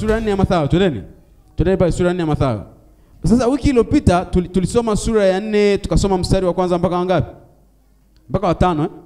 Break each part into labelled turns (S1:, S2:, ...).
S1: sura ya nne ya Mathayo, twendeni twendeni pale sura ya nne ya Mathayo. Sasa wiki iliyopita tuli- tulisoma sura ya nne tukasoma mstari wa kwanza mpaka wangapi? Mpaka watano eh?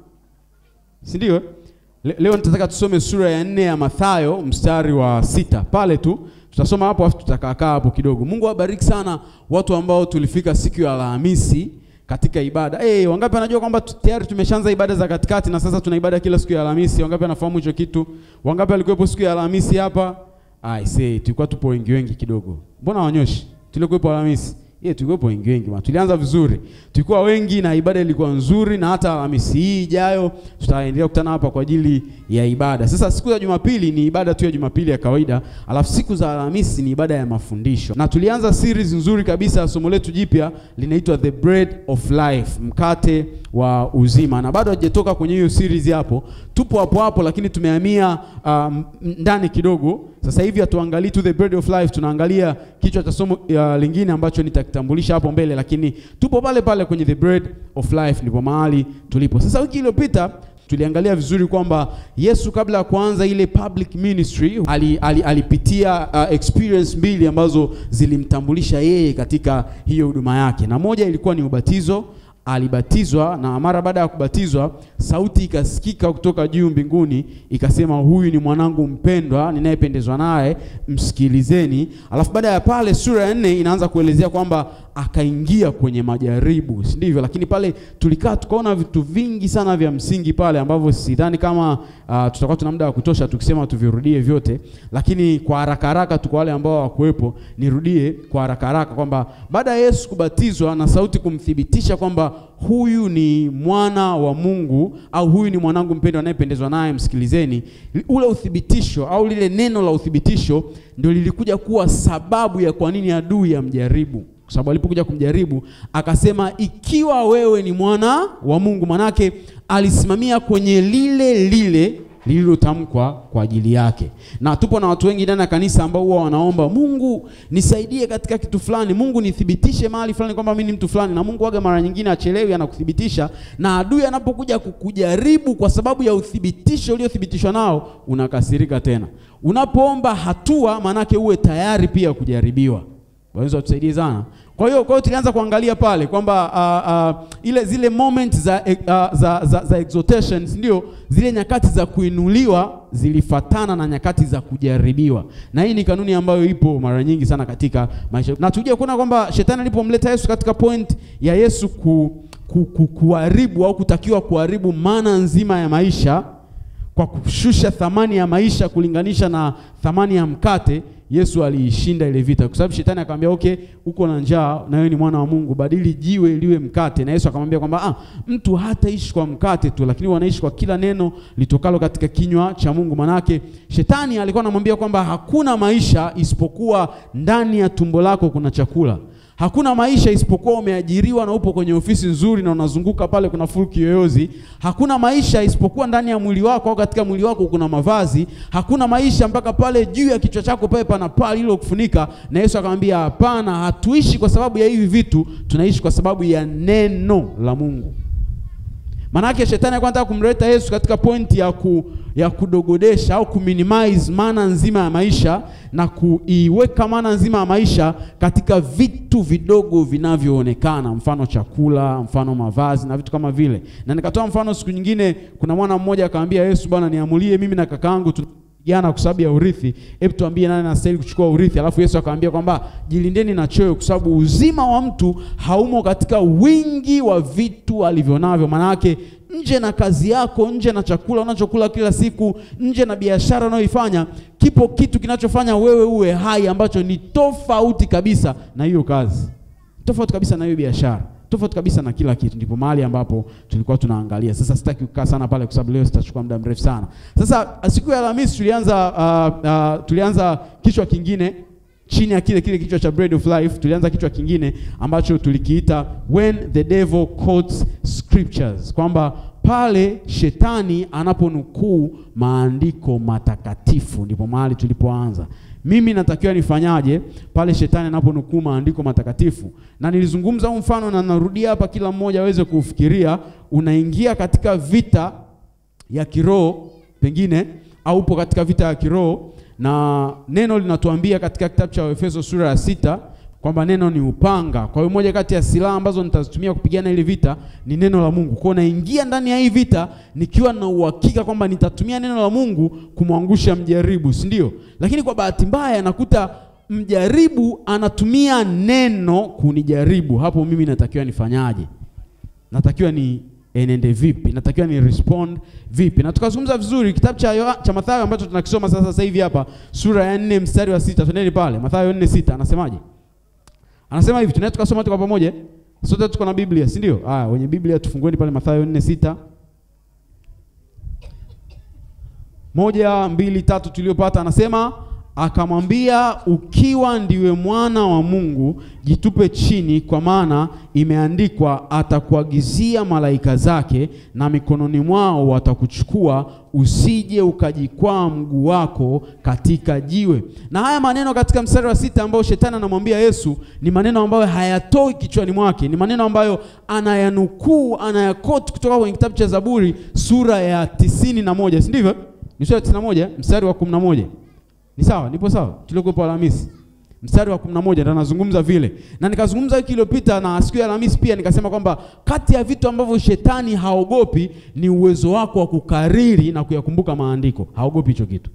S1: si ndio? eh? Le, leo nitataka tusome sura ya nne ya Mathayo mstari wa sita pale tu tutasoma hapo, afu tutakaakaa hapo kidogo. Mungu awabariki sana watu ambao tulifika siku ya Alhamisi katika ibada. Hey, wangapi wanajua kwamba tu- tayari tumeshaanza ibada za katikati na sasa tuna ibada kila siku ya Alhamisi? Wangapi wanafahamu hicho kitu? Wangapi walikuwepo siku ya Alhamisi hapa? I say tulikuwa tupo wengi wengi kidogo. Mbona wanyoshi? Tulikuwepo Alhamisi. Yeye tulikuwepo wengi wengi bwana. Tulianza vizuri. Tulikuwa wengi na ibada ilikuwa nzuri na hata Alhamisi hii ijayo tutaendelea kukutana hapa kwa ajili ya ibada. Sasa siku za Jumapili ni ibada tu ya Jumapili ya kawaida, alafu siku za Alhamisi ni ibada ya mafundisho. Na tulianza series nzuri kabisa, somo letu jipya linaitwa The Bread of Life, mkate wa uzima. Na bado hajatoka kwenye hiyo series hapo. Tupo hapo hapo lakini tumehamia um, ndani kidogo. Sasa hivi hatuangalii tu The Bread of Life, tunaangalia kichwa cha somo uh, lingine ambacho nitakitambulisha hapo mbele, lakini tupo pale pale kwenye The Bread of Life, ndipo mahali tulipo. Sasa wiki iliyopita tuliangalia vizuri kwamba Yesu kabla ya kuanza ile public ministry ali, ali, alipitia uh, experience mbili ambazo zilimtambulisha yeye katika hiyo huduma yake, na moja ilikuwa ni ubatizo. Alibatizwa na mara baada ya kubatizwa, sauti ikasikika kutoka juu mbinguni ikasema, huyu ni mwanangu mpendwa ninayependezwa naye, msikilizeni. Alafu baada ya pale, sura ya nne inaanza kuelezea kwamba akaingia kwenye majaribu, si ndivyo? Lakini pale tulikaa tukaona vitu vingi sana vya msingi pale ambavyo sidhani kama uh, tutakuwa tuna muda wa kutosha tukisema tuvirudie vyote, lakini kwa haraka haraka tu kwa wale ambao hawakuwepo, nirudie kwa haraka haraka kwamba baada ya Yesu kubatizwa na sauti kumthibitisha kwamba huyu ni mwana wa Mungu au huyu ni mwanangu mpendwa anayependezwa naye, msikilizeni. Ule uthibitisho au lile neno la uthibitisho ndio lilikuja kuwa sababu ya kwa nini adui amjaribu kwa sababu alipokuja kumjaribu akasema, ikiwa wewe ni mwana wa Mungu. Manake alisimamia kwenye lile lile lililotamkwa kwa ajili yake. Na tupo na watu wengi ndani ya kanisa ambao huwa wanaomba Mungu nisaidie katika kitu fulani, Mungu nithibitishe mahali fulani kwamba mimi ni mtu fulani, na Mungu waga mara nyingine achelewi, anakuthibitisha. Na adui anapokuja kukujaribu kwa sababu ya uthibitisho uliothibitishwa nao, unakasirika tena. Unapoomba hatua, manake uwe tayari pia kujaribiwa. Waweza watusaidie sana. Kwa hiyo kwa hiyo tulianza kuangalia pale kwamba uh, uh, ile zile moment za, uh, za, za, za exaltation ndio zile nyakati za kuinuliwa zilifatana na nyakati za kujaribiwa, na hii ni kanuni ambayo ipo mara nyingi sana katika maisha, na tujue kuona kwamba shetani alipomleta Yesu katika point ya Yesu ku, ku, ku, kuharibu au kutakiwa kuharibu maana nzima ya maisha kwa kushusha thamani ya maisha kulinganisha na thamani ya mkate. Yesu aliishinda ile vita, kwa sababu shetani akamwambia okay, uko na njaa na wewe ni mwana wa Mungu, badili jiwe liwe mkate. Na Yesu akamwambia kwamba ah, mtu hataishi kwa mkate tu, lakini wanaishi kwa kila neno litokalo katika kinywa cha Mungu. Manake shetani alikuwa anamwambia kwamba hakuna maisha isipokuwa ndani ya tumbo lako kuna chakula. Hakuna maisha isipokuwa umeajiriwa na upo kwenye ofisi nzuri na unazunguka pale kuna full kiyoyozi. Hakuna maisha isipokuwa ndani ya mwili wako au katika mwili wako kuna mavazi. Hakuna maisha mpaka pale juu ya kichwa chako pale pana paa lililokufunika. Na Yesu akamwambia hapana, hatuishi kwa sababu ya hivi vitu, tunaishi kwa sababu ya neno la Mungu. Manake shetani alikuwa anataka kumleta Yesu katika pointi ya, ku, ya kudogodesha au kuminimize maana nzima ya maisha na kuiweka maana nzima ya maisha katika vitu vidogo vinavyoonekana, mfano chakula, mfano mavazi na vitu kama vile. Na nikatoa mfano siku nyingine, kuna mwana mmoja akamwambia Yesu, bwana, niamulie mimi na kakaangu jana kwa sababu ya urithi, hebu tuambie nani anastahili kuchukua urithi. Alafu Yesu akamwambia kwamba jilindeni na choyo, kwa sababu uzima wa mtu haumo katika wingi wa vitu alivyonavyo. Maana yake nje na kazi yako, nje na chakula unachokula kila siku, nje na biashara unayoifanya, kipo kitu kinachofanya wewe uwe hai ambacho ni tofauti kabisa na hiyo kazi, tofauti kabisa na hiyo biashara tofauti kabisa na kila kitu. Ndipo mahali ambapo tulikuwa tunaangalia. Sasa sitaki kukaa sana pale, kwa sababu leo sitachukua muda mrefu sana. Sasa siku ya Alhamisi tulianza uh, uh, tulianza kichwa kingine chini ya kile kile kichwa cha Bread of Life. Tulianza kichwa kingine ambacho tulikiita when the devil quotes scriptures, kwamba pale shetani anaponukuu maandiko matakatifu, ndipo mahali tulipoanza. Mimi natakiwa nifanyaje pale shetani anaponukuu maandiko matakatifu? Na nilizungumza huu mfano na narudia hapa, kila mmoja aweze kufikiria. Unaingia katika vita ya kiroho pengine, au upo katika vita ya kiroho na neno linatuambia katika kitabu cha Efeso sura ya sita kwamba neno ni upanga. Kwa hiyo moja kati ya silaha ambazo nitazitumia kupigana ili vita ni neno la Mungu. Kwa hiyo naingia ndani ya hii vita nikiwa na uhakika kwamba nitatumia neno la Mungu kumwangusha mjaribu, si ndio? Lakini kwa bahati mbaya nakuta mjaribu anatumia neno kunijaribu. Hapo mimi natakiwa nifanyaje? Natakiwa ni enende vipi? Natakiwa ni respond vipi? Na tukazungumza vizuri kitabu cha Yoha, cha Mathayo ambacho tunakisoma sasa sasa hivi hapa sura ya 4 mstari wa sita. Twendeni pale Mathayo 4:6 anasemaje? Anasema hivi, tunaweza tukasoma tu kwa pamoja. Sote tuko na Biblia, si ndio? Haya, wenye Biblia tufungueni pale Mathayo 4:6. Moja, mbili, tatu tuliopata anasema akamwambia, ukiwa ndiwe mwana wa Mungu, jitupe chini, kwa maana imeandikwa, atakuagizia malaika zake, na mikononi mwao watakuchukua, usije ukajikwaa mguu wako katika jiwe. Na haya maneno katika mstari wa sita ambao shetani anamwambia Yesu ni maneno ambayo hayatoi kichwani mwake, ni maneno ambayo anayanukuu, anayakoti kutoka kwenye kitabu cha Zaburi sura ya tisini na moja, si ndivyo? Ni sura ya tisini na moja mstari wa kumi na moja. Ni sawa? Nipo sawa? Tuliokuwa Alhamisi. Mstari wa 11 ndio anazungumza vile. Na nikazungumza wiki iliyopita na siku ya Alhamisi pia nikasema kwamba kati ya vitu ambavyo shetani haogopi ni uwezo wako wa kukariri na kuyakumbuka maandiko. Haogopi hicho kitu.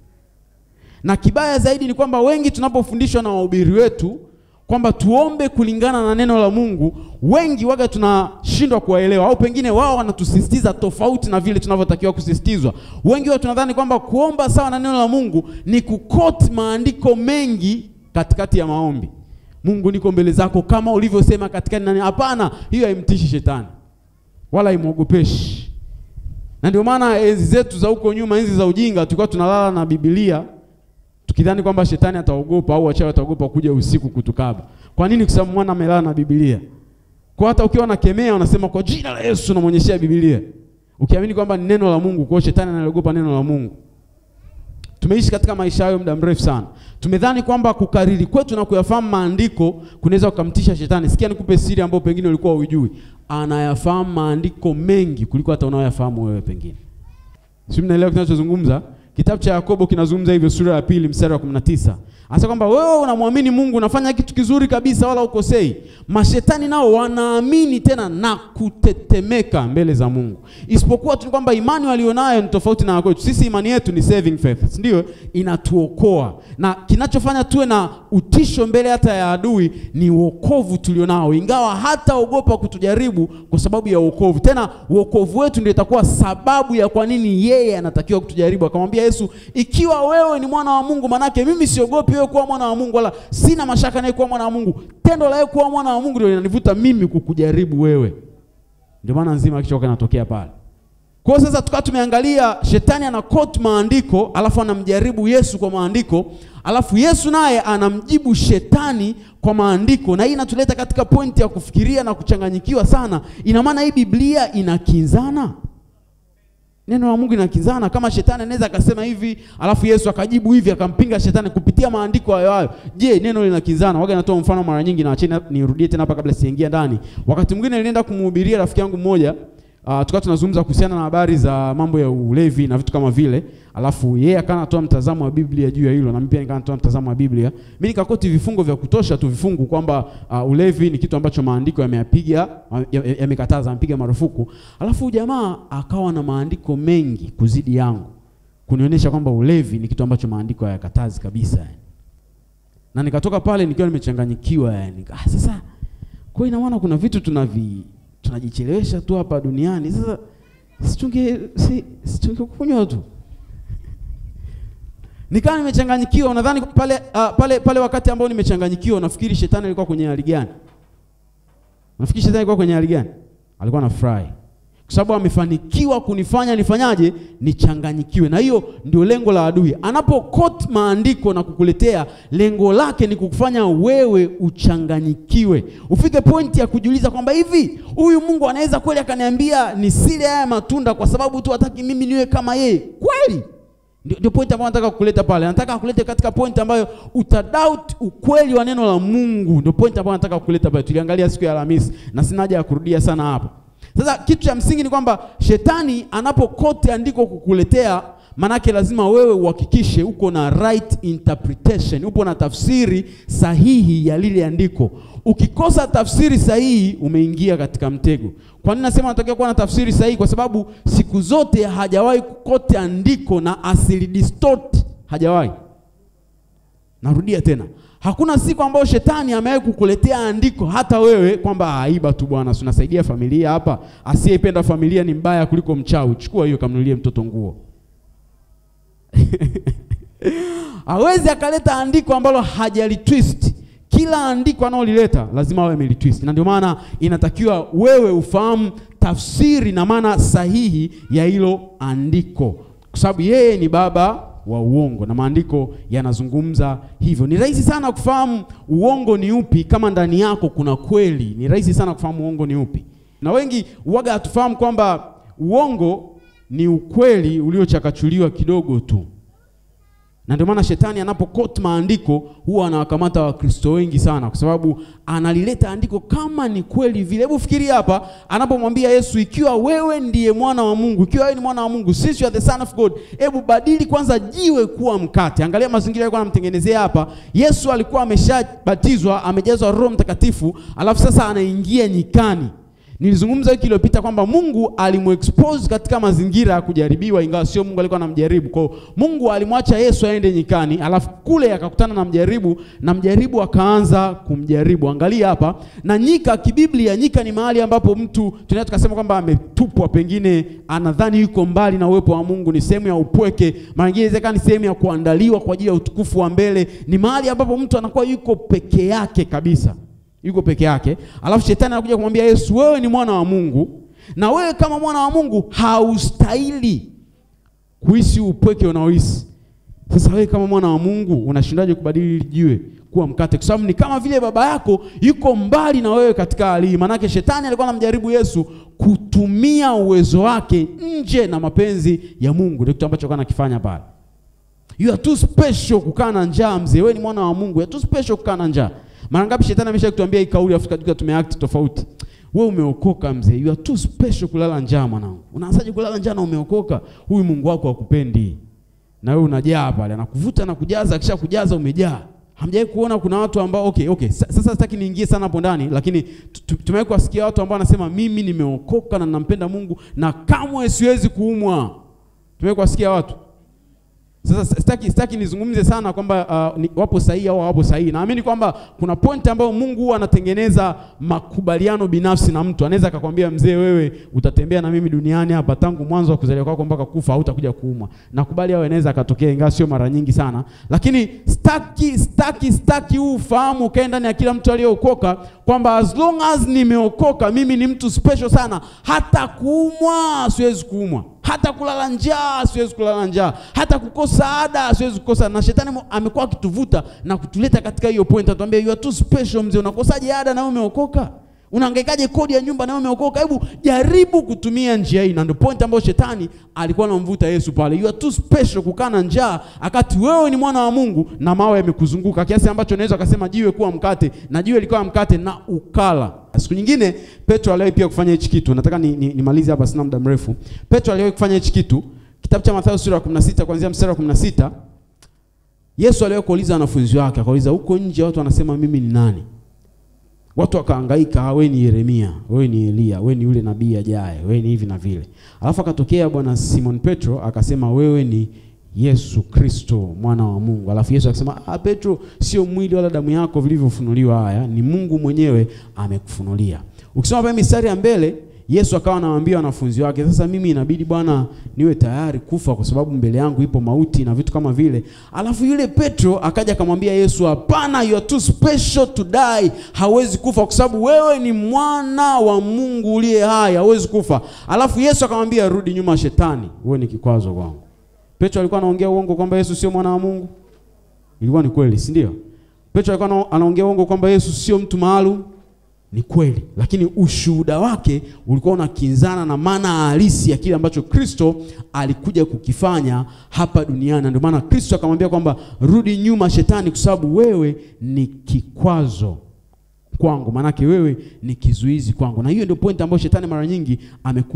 S1: Na kibaya zaidi ni kwamba wengi tunapofundishwa na wahubiri wetu kwamba tuombe kulingana na neno la Mungu, wengi waga tunashindwa kuwaelewa, au pengine wao wanatusisitiza tofauti na vile tunavyotakiwa kusisitizwa. Wengi wao tunadhani kwamba kuomba sawa na neno la Mungu ni kukoti maandiko mengi katikati ya maombi. Mungu, niko mbele zako kama ulivyosema katikati nani. Hapana, hiyo haimtishi shetani wala haimwogopeshi. Na ndio maana enzi zetu za huko nyuma, enzi za ujinga, tulikuwa tunalala na Biblia tukidhani kwamba shetani ataogopa au wachawi wataogopa kuja usiku kutukaba. Kwa nini? Kwa sababu mwana amelala na Biblia. Kwa hata ukiwa unakemea unasema kwa jina la Yesu unamwonyeshea Biblia. Ukiamini kwamba ni neno la Mungu, kwa shetani analiogopa neno la Mungu. Tumeishi katika maisha hayo muda mrefu sana. Tumedhani kwamba kukariri kwetu na kuyafahamu maandiko kunaweza kukamtisha shetani. Sikia nikupe siri ambayo pengine ulikuwa hujui. Anayafahamu maandiko mengi kuliko hata unayoyafahamu wewe pengine. Sio, mnaelewa kinachozungumza? Kitabu cha Yakobo kinazungumza hivyo, sura ya pili mstari wa 19. Anasema kwamba wewe unamwamini Mungu, unafanya kitu kizuri kabisa, wala ukosei. Mashetani nao wanaamini tena na kutetemeka mbele za Mungu, isipokuwa tu kwamba imani walionayo ni tofauti na kwetu. Sisi imani yetu ni saving faith, ndio inatuokoa, na kinachofanya tuwe na utisho mbele hata ya adui ni wokovu tulionao, ingawa hata ogopa kutujaribu kwa sababu ya wokovu. Tena wokovu wetu ndio itakuwa sababu ya kwa nini yeye anatakiwa kutujaribu. Akamwambia Yesu, ikiwa wewe ni mwana wa Mungu, manake mimi siogopi wewe kuwa mwana wa Mungu, wala sina mashaka naye kuwa mwana wa Mungu. Tendo la wewe kuwa mwana wa Mungu ndio linanivuta mimi kukujaribu wewe. Ndio maana nzima kichwa kinatokea pale. Kwa hiyo sasa tukawa tumeangalia shetani ana quote maandiko, alafu anamjaribu Yesu kwa maandiko, alafu Yesu naye anamjibu shetani kwa maandiko, na hii inatuleta katika pointi ya kufikiria na kuchanganyikiwa sana. Ina maana hii Biblia inakinzana Neno la Mungu inakinzana. Kama shetani anaweza akasema hivi alafu Yesu akajibu hivi akampinga shetani kupitia maandiko hayo hayo, je, neno linakinzana? Waga natoa mfano mara nyingi, na acheni nirudie tena hapa kabla sijaingia ndani. Wakati mwingine nilienda kumhubiria rafiki yangu mmoja uh, tukawa tunazungumza kuhusiana na habari za mambo ya ulevi na vitu kama vile, alafu yeye akawa anatoa mtazamo wa Biblia juu ya hilo, na mimi pia nikawa natoa mtazamo wa Biblia. Mimi nikakoti vifungo vya kutosha tu vifungu kwamba uh, ulevi ni kitu ambacho maandiko yameyapiga yamekataza, yamepiga marufuku, alafu jamaa akawa na maandiko mengi kuzidi yangu kunionyesha kwamba ulevi ni kitu ambacho maandiko hayakatazi kabisa yani. Na nikatoka pale nikiwa nimechanganyikiwa yani. Ah, sasa kwa ina maana kuna vitu tunavi tunajichelewesha tu hapa duniani. Sasa situnge si, situngekunywa tu. Nikawa nimechanganyikiwa, unadhani pale uh, pale pale wakati ambao nimechanganyikiwa, nafikiri shetani alikuwa kwenye hali gani? Nafikiri shetani alikuwa kwenye hali gani? Alikuwa anafurahi kwa sababu amefanikiwa kunifanya nifanyaje? Nichanganyikiwe. Na hiyo ndio lengo la adui. Anapo quote maandiko na kukuletea, lengo lake ni kukufanya wewe uchanganyikiwe, ufike pointi ya kujiuliza kwamba hivi huyu Mungu anaweza kweli akaniambia nisile haya matunda kwa sababu tu hataki mimi niwe kama yeye kweli? Ndio, ndio point ambayo nataka kukuleta pale. Nataka kukuleta katika point ambayo utadoubt ukweli wa neno la Mungu. Ndio point ambayo nataka kukuleta pale. Tuliangalia siku ya Alhamisi na sina haja ya kurudia sana hapo. Sasa kitu cha msingi ni kwamba shetani anapokote andiko kukuletea, manake lazima wewe uhakikishe uko na right interpretation, upo na tafsiri sahihi ya lile andiko. Ukikosa tafsiri sahihi, umeingia katika mtego. Kwa nini nasema unatakiwa kuwa na tafsiri sahihi? Kwa sababu siku zote hajawahi kukote andiko na asili distort, hajawahi. Narudia tena, hakuna siku ambayo shetani amewahi kukuletea andiko hata wewe kwamba aiba tu bwana, tunasaidia familia hapa, asiyeipenda familia ni mbaya kuliko mchawi. Chukua hiyo kamnunulie mtoto nguo. hawezi akaleta andiko ambalo hajalitwist. Kila andiko analolileta lazima awe amelitwist, na ndio maana inatakiwa wewe ufahamu tafsiri na maana sahihi ya hilo andiko, kwa sababu yeye ni baba wa uongo na maandiko yanazungumza hivyo. Ni rahisi sana kufahamu uongo ni upi kama ndani yako kuna kweli. Ni rahisi sana kufahamu uongo ni upi, na wengi waga hatufahamu kwamba uongo ni ukweli uliochakachuliwa kidogo tu na ndio maana shetani anapokoti maandiko huwa anawakamata Wakristo wengi sana, kwa sababu analileta andiko kama ni kweli vile. Hebu fikiria hapa, anapomwambia Yesu, ikiwa wewe ndiye mwana wa Mungu, ikiwa wewe ni mwana wa Mungu, since you are the son of God, hebu badili kwanza jiwe kuwa mkate. Angalia mazingira alikuwa anamtengenezea hapa. Yesu alikuwa ameshabatizwa, amejazwa Roho Mtakatifu, alafu sasa anaingia nyikani. Nilizungumza wiki iliyopita kwamba Mungu alimuexpose katika mazingira ya kujaribiwa, ingawa sio Mungu alikuwa anamjaribu. Kwa hiyo Mungu alimwacha Yesu aende nyikani, alafu kule akakutana na mjaribu, na mjaribu akaanza kumjaribu. Angalia hapa, na nyika kibiblia, nyika ni mahali ambapo mtu tunaweza tukasema kwamba ametupwa, pengine anadhani yuko mbali na uwepo wa Mungu, ni sehemu ya upweke, mara nyingine inawezekana ni sehemu ya kuandaliwa kwa ajili ya utukufu wa mbele. Ni mahali ambapo mtu anakuwa yuko peke yake kabisa yuko peke yake, alafu shetani anakuja kumwambia Yesu, wewe ni mwana wa Mungu, na wewe kama mwana wa Mungu haustahili kuishi upweke unaoishi. Sasa wewe kama mwana wa Mungu unashindaje kubadili jiwe kuwa mkate? Kwa sababu ni kama vile baba yako yuko mbali na wewe katika hali hii. Maanake shetani alikuwa anamjaribu Yesu kutumia uwezo wake nje na mapenzi ya Mungu. Ndio kitu ambacho alikuwa anakifanya pale. You are too special kukaa na njaa mzee, wewe ni mwana wa Mungu. You are too special kukaa na njaa. Mara ngapi shetani amesha kutuambia hii kauli afu tukajua tumeact tofauti. Wewe umeokoka mzee, you are too special kulala njaa mwanangu. Unaanzaje kulala njaa na umeokoka? Huyu Mungu wako hakupendi. Na wewe unajaa pale, anakuvuta na kujaza, akisha kujaza umejaa. Hamjawahi kuona kuna watu ambao okay, okay. Sasa sitaki niingie sana hapo ndani, lakini tumewahi kuwasikia watu ambao wanasema mimi nimeokoka na ninampenda Mungu na kamwe siwezi kuumwa. Tumewahi kuwasikia watu sasa sitaki sitaki nizungumze sana kwamba uh, ni, wapo sahihi au hawapo sahihi. Naamini kwamba kuna point ambayo Mungu huwa anatengeneza makubaliano binafsi na mtu. Anaweza akakwambia mzee, wewe utatembea na mimi duniani hapa tangu mwanzo wa kuzaliwa kwako mpaka kufa, hautakuja kuumwa. Nakubali au inaweza akatokea, ingawa sio mara nyingi sana, lakini staki staki staki huu ufahamu ukae ndani ya kila mtu aliyeokoka kwamba as long as nimeokoka mimi ni mtu special sana, hata kuumwa siwezi kuumwa hata kulala njaa siwezi kulala njaa, hata kukosa ada siwezi kukosa. Na shetani amekuwa akituvuta na kutuleta katika hiyo point, atuambia you are too special. Mzee, unakosaje ada na wewe umeokoka? Unahangaikaje kodi ya nyumba na wewe umeokoka? Hebu jaribu kutumia njia hii, na ndio point ambayo shetani alikuwa anamvuta Yesu pale. You are too special kukaa na njaa, akati wewe ni mwana wa Mungu na mawe yamekuzunguka kiasi ambacho unaweza akasema jiwe kuwa mkate, na jiwe likawa mkate na ukala. Siku nyingine Petro aliwahi pia kufanya hichi kitu. Nataka nimalize ni, ni hapa, sina muda mrefu. Petro aliwahi kufanya hichi kitu, kitabu cha Mathayo sura ya 16 kuanzia mstari wa 16. Yesu aliwahi kuuliza wanafunzi wake, akauliza huko nje watu wanasema mimi ni nani? Watu wakahangaika, wewe ni Yeremia, wewe ni Elia, wewe ni yule nabii ajaye, wewe ni hivi na vile. Alafu akatokea bwana Simon Petro akasema wewe ni Yesu Kristo mwana wa Mungu. Alafu Yesu akasema, ah, Petro, sio mwili wala damu yako vilivyofunuliwa haya, ni Mungu mwenyewe amekufunulia. Ukisoma pale mistari ya mbele, Yesu akawa anawaambia wanafunzi wake, sasa mimi inabidi Bwana niwe tayari kufa kwa sababu mbele yangu ipo mauti na vitu kama vile. Alafu yule Petro akaja akamwambia Yesu, hapana, you are too special to die. Hawezi kufa kwa sababu wewe ni mwana wa Mungu uliye hai, hawezi kufa. Alafu Yesu akamwambia, rudi nyuma shetani, wewe ni kikwazo kwangu. Petro alikuwa anaongea uongo kwamba Yesu sio mwana wa Mungu? Ilikuwa ni kweli, si ndio? Petro alikuwa anaongea uongo kwamba Yesu sio mtu maalum? Ni kweli, lakini ushuhuda wake ulikuwa unakinzana na maana halisi ya kile ambacho Kristo alikuja kukifanya hapa duniani. Ndio maana Kristo akamwambia kwamba rudi nyuma shetani, kwa sababu wewe ni kikwazo kwangu, maanake wewe ni kizuizi kwangu. Na hiyo ndio point ambayo shetani mara nyingi amekuwa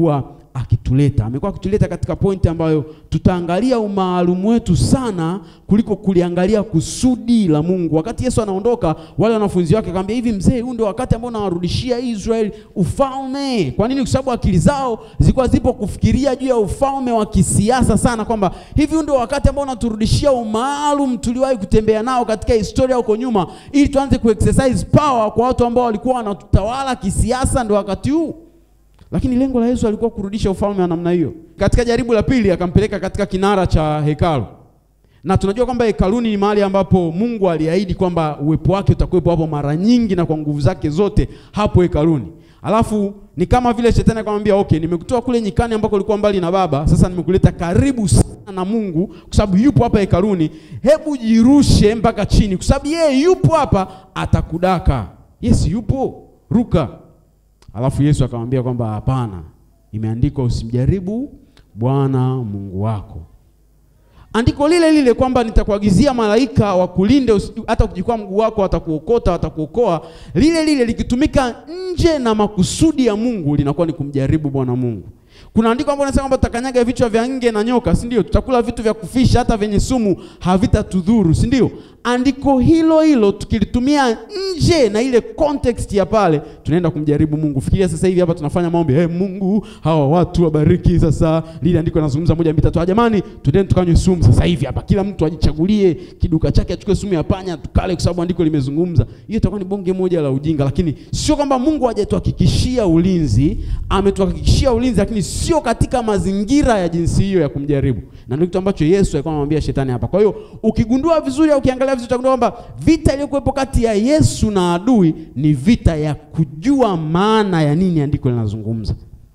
S1: akituleta. Amekuwa akituleta katika pointi ambayo tutaangalia umaalumu wetu sana kuliko kuliangalia kusudi la Mungu. Wakati Yesu anaondoka, wale wanafunzi wake akamwambia, hivi mzee, huu ndio wakati ambao nawarudishia Israeli ufalme. Kwa nini? Kwa sababu akili zao zilikuwa zipo kufikiria juu ya ufalme wa kisiasa sana, kwamba hivi huu ndio wakati ambao unaturudishia umaalum tuliwahi kutembea nao katika historia huko nyuma, ili tuanze kuexercise power kwa watu ambao walikuwa wanatutawala kisiasa, ndio wakati huu lakini lengo la Yesu alikuwa kurudisha ufalme wa namna hiyo. Katika jaribu la pili akampeleka katika kinara cha hekalu, na tunajua kwamba hekaluni ni mahali ambapo Mungu aliahidi kwamba uwepo wake utakuwepo hapo mara nyingi na kwa nguvu zake zote hapo hekaluni. Alafu ni kama vile shetani akamwambia, okay, nimekutoa kule nyikani ambako ulikuwa mbali na Baba, sasa nimekuleta karibu sana na Mungu kwa sababu yupo hapa hekaluni. Hebu jirushe mpaka chini, kwa sababu yeye yupo hapa, atakudaka. Yes, yupo, ruka. Alafu Yesu akamwambia kwamba hapana, imeandikwa usimjaribu Bwana Mungu wako. Andiko lile lile kwamba nitakuagizia malaika wakulinde, hata ukijikwaa mguu wako watakuokota, watakuokoa. Lile lile likitumika nje na makusudi ya Mungu linakuwa ni kumjaribu Bwana Mungu. Kuna andiko ambalo linasema kwamba tutakanyaga vichwa vya nge na nyoka, si ndio? Tutakula vitu vya kufisha, hata vyenye sumu havitatudhuru, si ndio? Andiko hilo hilo tukilitumia nje na ile context ya pale, tunaenda kumjaribu Mungu. Fikiria sasa hivi hapa tunafanya maombi, hey, Mungu hawa watu wabariki. Sasa lile andiko linazungumza moja mbili tatu, jamani, twendeni tukanywe sumu sasa hivi hapa, kila mtu ajichagulie kiduka chake, achukue sumu ya panya tukale, kwa sababu andiko limezungumza. Hiyo itakuwa ni bonge moja la ujinga, lakini sio kwamba Mungu hajatuhakikishia ulinzi, ametuhakikishia ulinzi, lakini sio katika mazingira ya jinsi hiyo ya kumjaribu, na ndio kitu ambacho Yesu alikuwa anamwambia shetani hapa. Kwa hiyo ukigundua vizuri au ukiangalia vizuri, utagundua kwamba vita iliyokuwepo kati ya Yesu na adui ni vita ya kujua maana ya nini andiko linazungumza,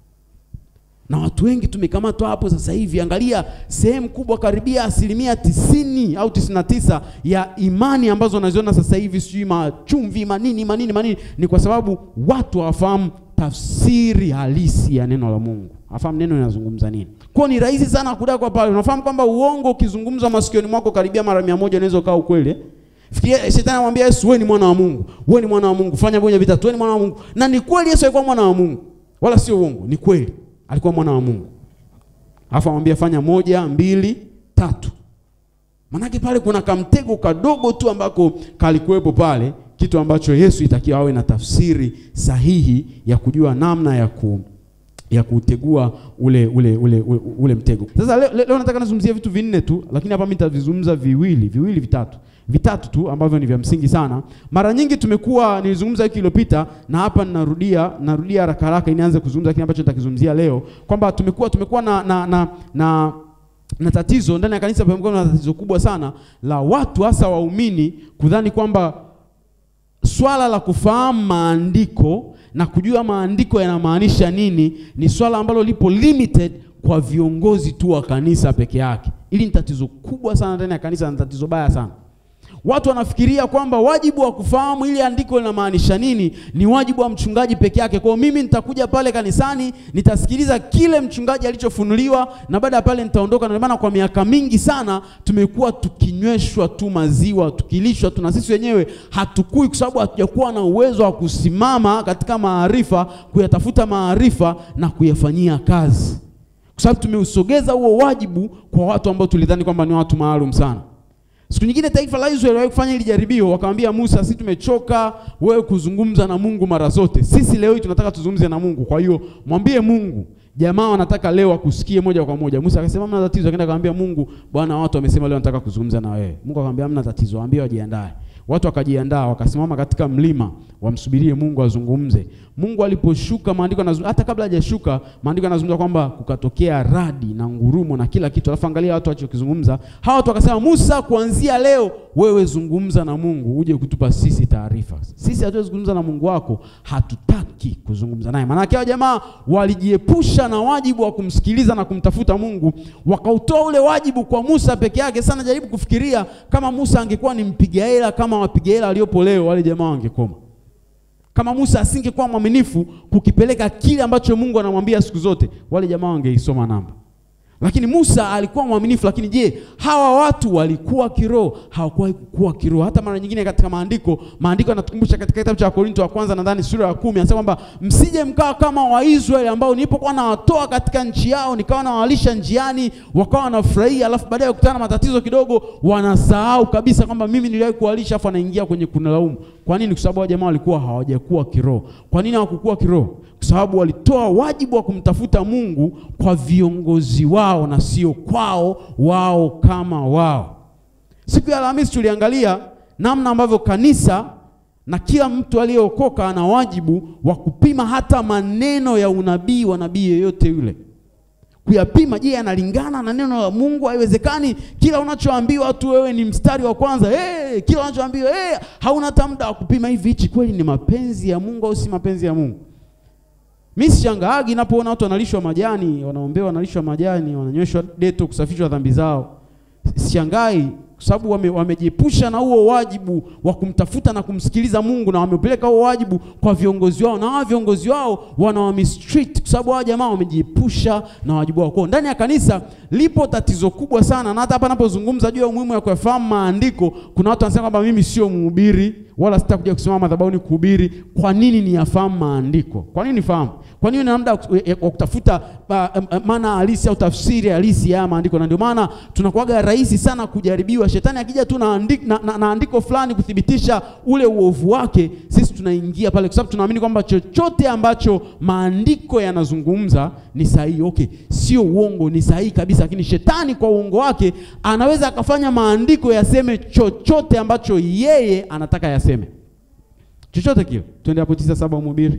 S1: na watu wengi tumekamatwa hapo sasa hivi. Angalia sehemu kubwa, karibia asilimia tisini au tisini na tisa ya imani ambazo wanaziona sasa hivi, sijui machumvi manini manini manini, ni kwa sababu watu hawafahamu tafsiri halisi ya neno la Mungu, afahamu neno linazungumza nini. Kwa ni rahisi sana kudakwa pale. Unafahamu kwamba uongo ukizungumza masikioni mwako karibia mara mia moja unaweza ukawa ukweli. Fikiria shetani anamwambia Yesu, wewe ni mwana wa Mungu, wewe ni mwana wa Mungu, fanya moja vitatu, wewe ni mwana wa Mungu. Na ni kweli Yesu alikuwa mwana wa Mungu, wala sio uongo, ni kweli alikuwa mwana wa Mungu. Alafu amwambia fanya moja, mbili, tatu. Manake pale kuna kamtego kadogo tu ambako kalikuwepo pale kitu ambacho Yesu itakiwa awe na tafsiri sahihi ya kujua namna ya ku ya kutegua ule ule ule ule, ule mtego. Sasa leo, leo nataka nazungumzia vitu vinne tu, lakini hapa mimi nitavizungumza viwili viwili vitatu vitatu tu ambavyo ni vya msingi sana. Mara nyingi tumekuwa nilizungumza wiki iliyopita na hapa ninarudia narudia haraka haraka, nianze kuzungumza kile ambacho nitakizungumzia leo kwamba tumekuwa tumekuwa na na, na, na na tatizo ndani ya kanisa, pamekuwa na tatizo kubwa sana la watu hasa waumini kudhani kwamba swala la kufahamu maandiko na kujua maandiko yanamaanisha nini ni swala ambalo lipo limited kwa viongozi tu wa kanisa peke yake. Hili ni tatizo kubwa sana ndani ya kanisa na tatizo baya sana. Watu wanafikiria kwamba wajibu wa kufahamu ili andiko linamaanisha nini ni wajibu wa mchungaji peke yake. Kwa hiyo mimi nitakuja pale kanisani, nitasikiliza kile mchungaji alichofunuliwa na baada ya pale nitaondoka. Na maana kwa miaka mingi sana tumekuwa tukinyweshwa tu maziwa, tukilishwa tu, na sisi wenyewe hatukui, kwa sababu hatujakuwa na uwezo wa kusimama katika maarifa, kuyatafuta maarifa na kuyafanyia kazi, kwa sababu tumeusogeza huo wajibu kwa watu ambao tulidhani kwamba ni watu maalum sana. Siku nyingine taifa la Israeli waliwahi kufanya hili jaribio, wakamwambia Musa, sisi tumechoka wewe kuzungumza na Mungu mara zote, sisi leo hii tunataka tuzungumze na Mungu. Kwa hiyo mwambie Mungu, jamaa wanataka leo akusikie moja kwa moja. Musa akasema hamna tatizo, akaenda akamwambia Mungu, Bwana, watu wamesema leo nataka kuzungumza na wewe. Mungu akamwambia hamna tatizo, waambie wajiandae. Watu wakajiandaa, wakasimama katika mlima, wamsubirie Mungu azungumze. Mungu aliposhuka, maandiko yanazungumza, hata kabla hajashuka, maandiko yanazungumza kwamba kukatokea radi na ngurumo na kila kitu. Alafu angalia watu walichokizungumza. Hawa watu wakasema, Musa, kuanzia leo wewe zungumza na Mungu, uje kutupa sisi taarifa. Sisi hatuwezi kuzungumza na Mungu wako, hatutaki kuzungumza naye. Maana yake hao jamaa walijiepusha na wajibu wa kumsikiliza na kumtafuta Mungu, wakautoa ule wajibu kwa Musa peke yake. Sana jaribu kufikiria kama Musa angekuwa ni mpiga hela kama wapiga hela waliopo leo, wale jamaa wangekoma kama Musa asingekuwa mwaminifu kukipeleka kile ambacho Mungu anamwambia siku zote, wale jamaa wangeisoma namba. Lakini Musa alikuwa mwaminifu. Lakini je, hawa watu walikuwa kiroho? Hawakuwahi kukua kiroho. Hata mara nyingine katika maandiko, maandiko yanatukumbusha katika kitabu cha Korinto wa kwanza nadhani sura ya kumi anasema kwamba msije mkawa kama Waisraeli ambao nilipokuwa nawatoa katika nchi yao nikawa nawalisha njiani, wakawa wanafurahia, alafu baadaye kukutana na matatizo kidogo, wanasahau kabisa kwamba mimi niliwahi kuwalisha, afu anaingia kwenye kunilaumu. Kwa nini? Kwa sababu hao jamaa walikuwa hawajakuwa kiroho. Kwa nini hawakukua kiroho? Kwa sababu walitoa wajibu wa kumtafuta Mungu kwa viongozi wao na sio kwao wao kama wao. Siku ya Alhamisi tuliangalia namna ambavyo kanisa na kila mtu aliyeokoka ana wajibu wa kupima hata maneno ya unabii wa nabii yeyote yule, kuyapima. Je, yanalingana na neno la Mungu? Haiwezekani kila unachoambiwa tu wewe ni mstari wa kwanza. Hey, kila unachoambiwa hey, hauna hata muda wa kupima hivi, hichi kweli ni mapenzi ya Mungu au si mapenzi ya Mungu? Mimi sishangaagi napoona watu wanalishwa majani, wanaombewa wanalishwa majani, wananyweshwa deto kusafishwa dhambi zao. Sishangai kwa sababu wame, wamejiepusha na huo wajibu wa kumtafuta na kumsikiliza Mungu na wamepeleka huo wajibu kwa viongozi wao, na hao viongozi wao wanawamistreat kwa sababu hao jamaa wamejiepusha na wajibu wao. Kwa ndani ya kanisa lipo tatizo kubwa sana, na hata hapa napozungumza juu ya umuhimu wa kuyafahamu maandiko, kuna watu wanasema kwamba mimi sio mhubiri wala sitakuja kusimama madhabahuni kuhubiri. Kwa nini niyafahamu maandiko? Kwa nini nifahamu? Kwa nini na muda wa kutafuta uh, maana halisi au tafsiri halisi ya maandiko? Na ndio maana tunakuwaga rahisi sana kujaribiwa. Shetani akija tu na andiko, na, na, na andiko fulani kuthibitisha ule uovu wake, sisi tunaingia pale, kwa sababu tunaamini kwamba chochote ambacho maandiko yanazungumza ni sahihi. Okay, sio uongo, ni sahihi kabisa, lakini shetani kwa uongo wake anaweza akafanya maandiko yaseme chochote ambacho yeye anataka yaseme, chochote kile. Twende hapo tisa saba Mhubiri.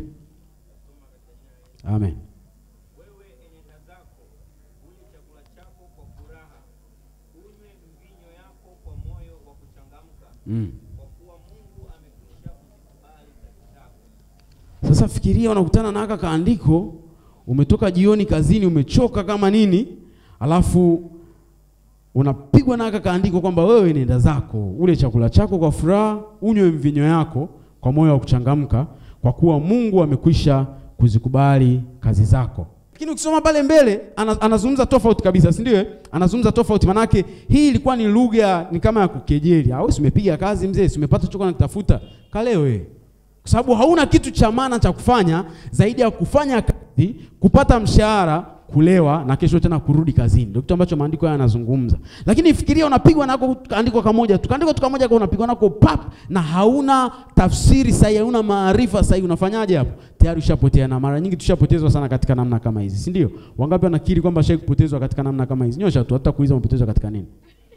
S1: Amen.
S2: Wewe enenda zako, ule chakula chako kwa furaha, unywe mvinyo yako kwa moyo wa kuchangamka,
S1: Mm.
S2: kwa kuwa Mungu amekwisha kuzikubali kazi zako.
S1: Sasa fikiria, unakutana na haka kaandiko, umetoka jioni kazini, umechoka kama nini, alafu unapigwa na haka kaandiko kwamba wewe nenda zako, ule chakula chako kwa furaha, unywe mvinyo yako kwa moyo wa kuchangamka, kwa kuwa Mungu amekwisha kuzikubali kazi zako. Lakini ukisoma pale mbele ana- anazungumza tofauti kabisa, si ndio? eh? Anazungumza tofauti, manake hii ilikuwa ni lugha ni kama ya kukejeli. Au si umepiga kazi mzee, si umepata chochote nakitafuta, kalewe kwa sababu hauna kitu cha maana cha kufanya zaidi ya kufanya kazi, kupata mshahara, kulewa na kesho tena kurudi kazini. Ndio kitu ambacho maandiko haya yanazungumza. Lakini fikiria unapigwa nako kaandiko kamoja tu, kaandiko tu kamoja kwa unapigwa nako pap, na hauna tafsiri sahihi, hauna maarifa sahihi, unafanyaje hapo? Tayari ushapotea, na mara nyingi tushapotezwa sana katika namna kama hizi, si ndio? Wangapi wanakiri kwamba shai kupotezwa katika namna kama hizi? Nyosha tu, hata kuuliza umepotezwa katika nini.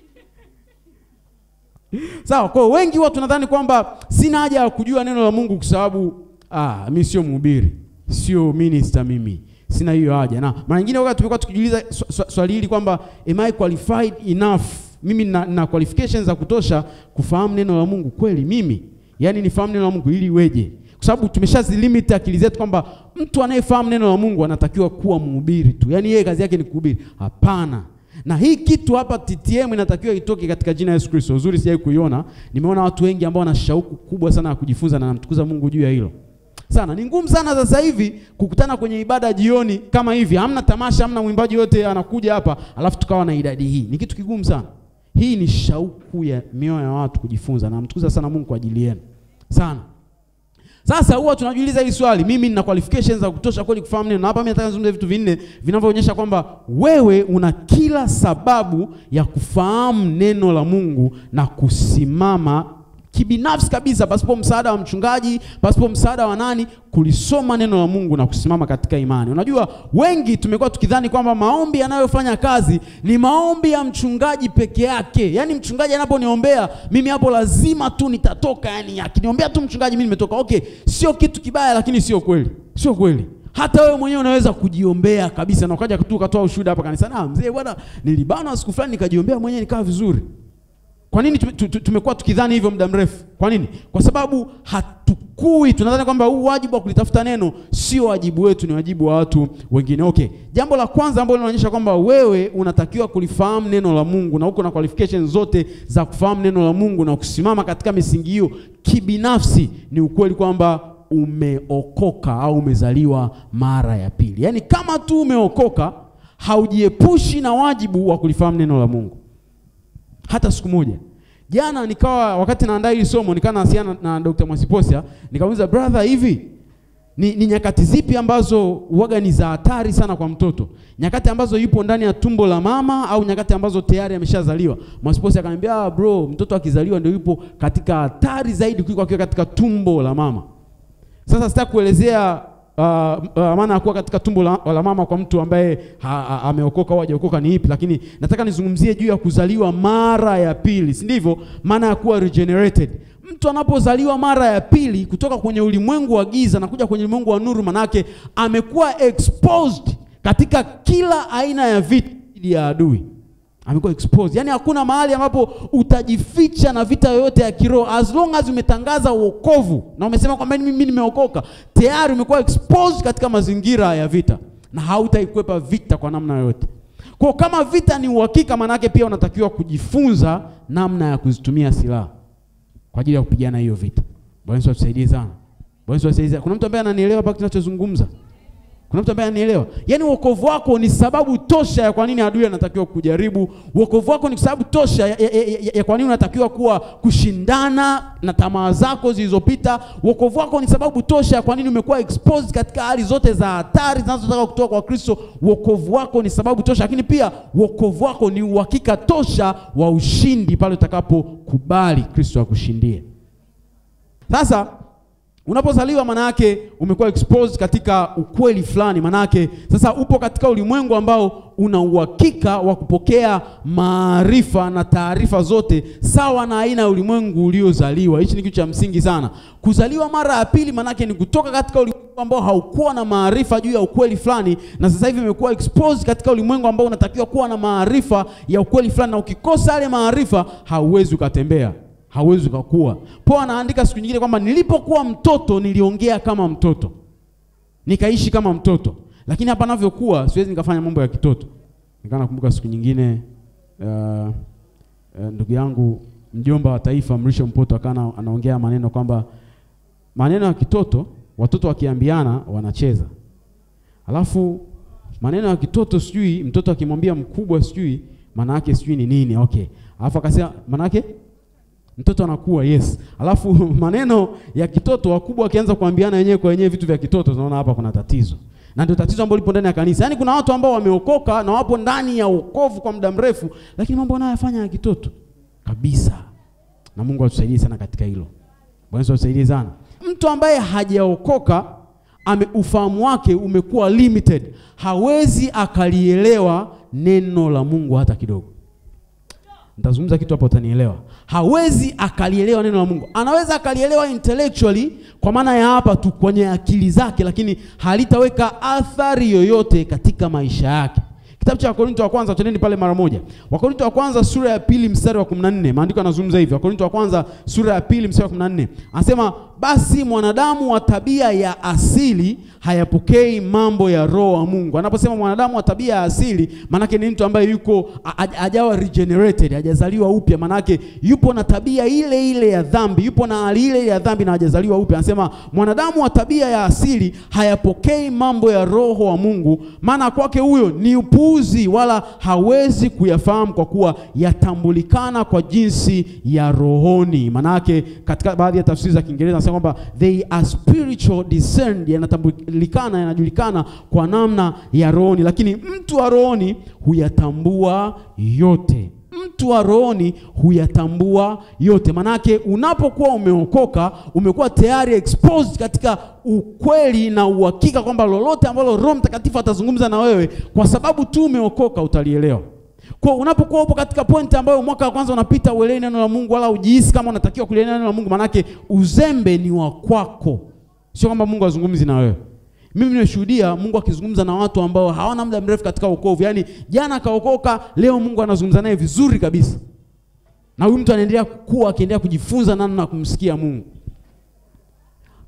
S1: Sawa, kwa hiyo wengi huwa tunadhani kwamba sina haja ya kujua neno la Mungu kwa sababu ah, mimi sio mhubiri, sio minister mimi. Sina hiyo haja. Na mara nyingine wakati tumekuwa tukijiuliza swa- swa- swali hili kwamba am I qualified enough? Mimi na, na qualifications za kutosha kufahamu neno la Mungu kweli mimi? Yaani nifahamu neno la Mungu ili iweje? Kwa sababu tumeshazilimit akili zetu kwamba mtu anayefahamu neno la Mungu anatakiwa kuwa mhubiri tu. Yaani yeye kazi yake ni kuhubiri. Hapana. Na hii kitu hapa TTM inatakiwa itoke katika jina la Yesu Kristo. Uzuri sijai kuiona. Nimeona watu wengi ambao wana shauku kubwa sana ya kujifunza na namtukuza Mungu juu ya hilo. Sana ni ngumu sana sasa hivi kukutana kwenye ibada jioni kama hivi. Hamna tamasha, hamna mwimbaji yote anakuja hapa, alafu tukawa na idadi hii. Ni kitu kigumu sana. Hii ni shauku ya mioyo ya watu kujifunza na namtukuza sana Mungu kwa ajili yenu. Sana. Sasa huwa tunajiuliza hili swali, mimi nina qualifications za kutosha kweli kufahamu neno? Na hapa mimi nataka nizungumze vitu vinne vinavyoonyesha kwamba wewe una kila sababu ya kufahamu neno la Mungu na kusimama kibinafsi kabisa, pasipo msaada wa mchungaji, pasipo msaada wa nani, kulisoma neno la Mungu na kusimama katika imani. Unajua, wengi tumekuwa tukidhani kwamba maombi yanayofanya kazi ni maombi ya mchungaji peke yake. Yaani mchungaji anaponiombea mimi hapo lazima tu nitatoka, yani akiniombea tu mchungaji mimi nimetoka. Okay, sio kitu kibaya, lakini sio kweli, sio kweli. Hata wewe mwenyewe unaweza kujiombea kabisa na ukaja tu ukatoa ushuhuda hapa kanisani, ah, mzee bwana, nilibanwa siku fulani nikajiombea mwenyewe nikaa vizuri. Kwa nini tume- tu- tu- tumekuwa tukidhani hivyo muda mrefu? Kwa nini? Kwa sababu hatukui, tunadhani kwamba huu wajibu wa kulitafuta neno sio wajibu wetu, ni wajibu wa watu wengine. Okay, jambo la kwanza ambalo linaonyesha kwamba wewe unatakiwa kulifahamu neno la Mungu na uko na qualifications zote za kufahamu neno la Mungu na kusimama katika misingi hiyo kibinafsi, ni ukweli kwamba umeokoka au umezaliwa mara ya pili. Yaani kama tu umeokoka haujiepushi na wajibu wa kulifahamu neno la Mungu hata siku moja. Jana nikawa wakati naandaa hili somo nikawa nawasiliana na, na Dr. Mwasiposia nikamuuliza brother, hivi ni, ni nyakati zipi ambazo uwaga ni za hatari sana kwa mtoto? Nyakati ambazo yupo ndani ya tumbo la mama au nyakati ambazo tayari ameshazaliwa? Mwasiposia akaniambia ah, bro, mtoto akizaliwa ndio yupo katika hatari zaidi kuliko akiwa katika tumbo la mama. Sasa sitaki kuelezea uh, uh, maana ya kuwa katika tumbo la, la mama kwa mtu ambaye ha- ha- ameokoka au hajaokoka ni ipi, lakini nataka nizungumzie juu ya kuzaliwa mara ya pili, si ndivyo? Maana ya kuwa regenerated. Mtu anapozaliwa mara ya pili kutoka kwenye ulimwengu wa giza na kuja kwenye ulimwengu wa nuru, manake amekuwa exposed katika kila aina ya vita dhidi ya adui amekuwa exposed. Yaani hakuna mahali ambapo utajificha na vita yoyote ya kiroho as long as umetangaza wokovu na umesema kwamba mimi nimeokoka, tayari umekuwa exposed katika mazingira ya vita na hautaikwepa vita kwa namna yoyote. Kwa kama vita ni uhakika, manake pia unatakiwa kujifunza namna ya kuzitumia silaha kwa ajili ya kupigana hiyo vita. Bwana Yesu atusaidie sana. Bwana Yesu atusaidie. sana. Kuna mtu ambaye ananielewa hapa tunachozungumza? Kuna mtu ambaye ananielewa? Yaani wokovu wako ni sababu tosha ya kwa nini adui anatakiwa kujaribu. Wokovu wako ni sababu tosha ya, ya, ya, ya, ya kwa nini unatakiwa kuwa kushindana na tamaa zako zilizopita. Wokovu wako ni sababu tosha ya kwa nini umekuwa exposed katika hali zote za hatari zinazotaka kutoka kwa Kristo. Wokovu wako ni sababu tosha, lakini pia wokovu wako ni uhakika tosha wa ushindi pale utakapokubali Kristo akushindie. Sasa unapozaliwa maana yake umekuwa exposed katika ukweli fulani, maana yake sasa upo katika ulimwengu ambao una uhakika wa kupokea maarifa na taarifa zote sawa na aina ya ulimwengu uliozaliwa. Hichi ni kitu cha msingi sana. Kuzaliwa mara ya pili maana yake ni kutoka katika ulimwengu ambao haukuwa na maarifa juu ya ukweli fulani, na sasa hivi imekuwa exposed katika ulimwengu ambao unatakiwa kuwa na maarifa ya ukweli fulani, na ukikosa yale maarifa hauwezi ukatembea hauwezi ukakua. Paulo anaandika siku nyingine kwamba nilipokuwa mtoto niliongea kama mtoto, nikaishi kama mtoto, lakini hapa navyokuwa siwezi nikafanya mambo ya kitoto. Nikaa nakumbuka siku nyingine uh, uh, ndugu yangu mjomba wa taifa Mrisho Mpoto akawa anaongea maneno kwamba maneno ya kitoto watoto wakiambiana wanacheza, alafu maneno ya kitoto sijui mtoto akimwambia mkubwa sijui maana yake sijui ni nini. Okay, alafu akasema maana yake mtoto anakuwa yes. Alafu maneno ya kitoto wakubwa wakianza kuambiana wenyewe kwa wenyewe vitu vya kitoto, tunaona hapa kuna tatizo, na ndio tatizo ambalo lipo ndani ya kanisa. Yaani kuna watu ambao wameokoka na wapo ndani ya wokovu kwa muda mrefu, lakini mambo wanayofanya ya kitoto kabisa, na Mungu atusaidie sana katika hilo. Bwana Yesu atusaidie sana. Mtu ambaye hajaokoka ame ufahamu wake umekuwa limited, hawezi akalielewa neno la Mungu hata kidogo. Nitazungumza kitu hapo utanielewa. Hawezi akalielewa neno la Mungu. Anaweza akalielewa intellectually kwa maana ya hapa tu kwenye akili zake, lakini halitaweka athari yoyote katika maisha yake. Kitabu cha Wakorinto wa kwanza, twendeni pale mara moja. Wakorinto wa kwanza sura ya pili mstari wa 14. Maandiko yanazungumza hivi. Wakorinto wa kwanza sura ya pili mstari wa 14. Anasema basi mwanadamu wa tabia ya asili hayapokei mambo ya roho wa Mungu. Anaposema mwanadamu wa tabia ya asili, manake ni mtu ambaye yuko hajawa regenerated, hajazaliwa upya, manake yupo na tabia ile ile ya dhambi, yupo na hali ile ya dhambi na hajazaliwa upya. Anasema mwanadamu wa tabia ya asili hayapokei mambo ya roho wa Mungu, maana kwake huyo ni upuuzi, wala hawezi kuyafahamu kwa kuwa yatambulikana kwa jinsi ya rohoni. Manake katika baadhi ya tafsiri za Kiingereza anasema kwamba they are spiritual discerned, yanatambulikana yanajulikana kwa namna ya rohoni, lakini mtu wa rohoni huyatambua yote. Mtu wa rohoni huyatambua yote. Manake unapokuwa umeokoka, umekuwa tayari exposed katika ukweli na uhakika kwamba lolote ambalo Roho Mtakatifu atazungumza na wewe, kwa sababu tu umeokoka, utalielewa. Kwa unapokuwa upo katika pointi ambayo mwaka wa kwanza unapita uelewi neno la Mungu wala ujihisi kama unatakiwa kulielewa neno la Mungu, manake uzembe ni wa kwako, sio kwamba Mungu azungumzi na wewe. Mimi nimeshuhudia Mungu akizungumza na watu ambao hawana muda mrefu katika wokovu, yaani jana akaokoka, leo Mungu anazungumza naye vizuri kabisa, na huyu mtu anaendelea kukua, akiendelea kujifunza namna ya kumsikia Mungu.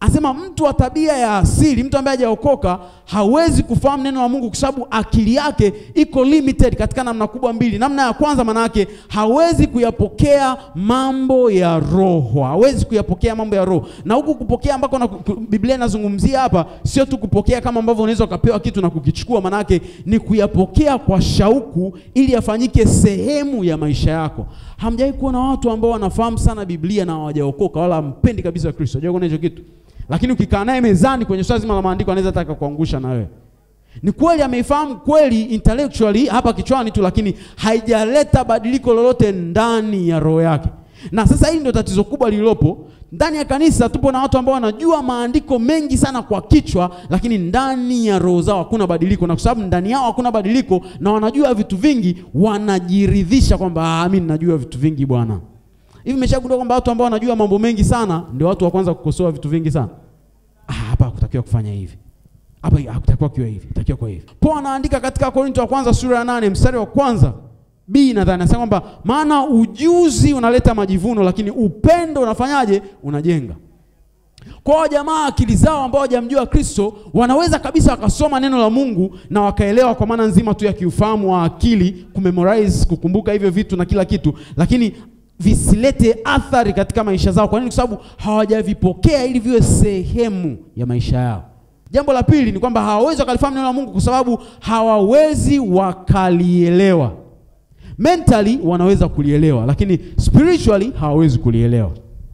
S1: Anasema mtu wa tabia ya asili, mtu ambaye hajaokoka hawezi kufahamu neno la Mungu kwa sababu akili yake iko limited katika namna kubwa mbili. Namna ya kwanza, maana yake hawezi kuyapokea mambo ya roho, hawezi kuyapokea mambo ya roho. Na huku kupokea ambako na Biblia inazungumzia hapa sio tu kupokea kama ambavyo unaweza ukapewa kitu na kukichukua, maana yake ni kuyapokea kwa shauku ili yafanyike sehemu ya maisha yako. Hamjawahi kuona watu ambao wanafahamu sana Biblia na hawajaokoka wala hampendi kabisa Kristo? Hajawahi kuona hicho kitu? Lakini ukikaa naye mezani kwenye swala zima la maandiko anaweza taka kuangusha na wewe. Ni kweli ameifahamu kweli intellectually hapa kichwani tu, lakini haijaleta badiliko lolote ndani ya roho yake. Na sasa hili ndio tatizo kubwa lililopo ndani ya kanisa. Tupo na watu ambao wanajua maandiko mengi sana kwa kichwa, lakini ndani ya roho zao hakuna badiliko, na kwa sababu ndani yao hakuna badiliko na wanajua vitu vingi, wanajiridhisha kwamba ah, mimi ninajua vitu vingi bwana. Hivi mmeshagundua kwamba watu ambao wanajua mambo mengi sana ndio watu wa kwanza kukosoa vitu vingi sana. Ah, hapa hakutakiwa kufanya hivi. Hapa hakutakiwa kiwe hivi, itakiwa kwa hivi. Paulo anaandika katika Korinto wa kwanza sura ya nane mstari wa kwanza B nadhani anasema kwamba maana ujuzi unaleta majivuno, lakini upendo unafanyaje? Unajenga. Kwa hiyo jamaa akili zao ambao hawajamjua Kristo wanaweza kabisa wakasoma neno la Mungu na wakaelewa kwa maana nzima tu ya kiufahamu wa akili, kumemorize, kukumbuka hivyo vitu na kila kitu, lakini visilete athari katika maisha zao. Kwa nini? Kwa sababu hawajavipokea ili viwe sehemu ya maisha yao. Jambo la pili ni kwamba hawawezi wakalifahamu neno la Mungu kwa sababu hawawezi wakalielewa. Mentally wanaweza kulielewa, lakini spiritually hawawezi kulielewa.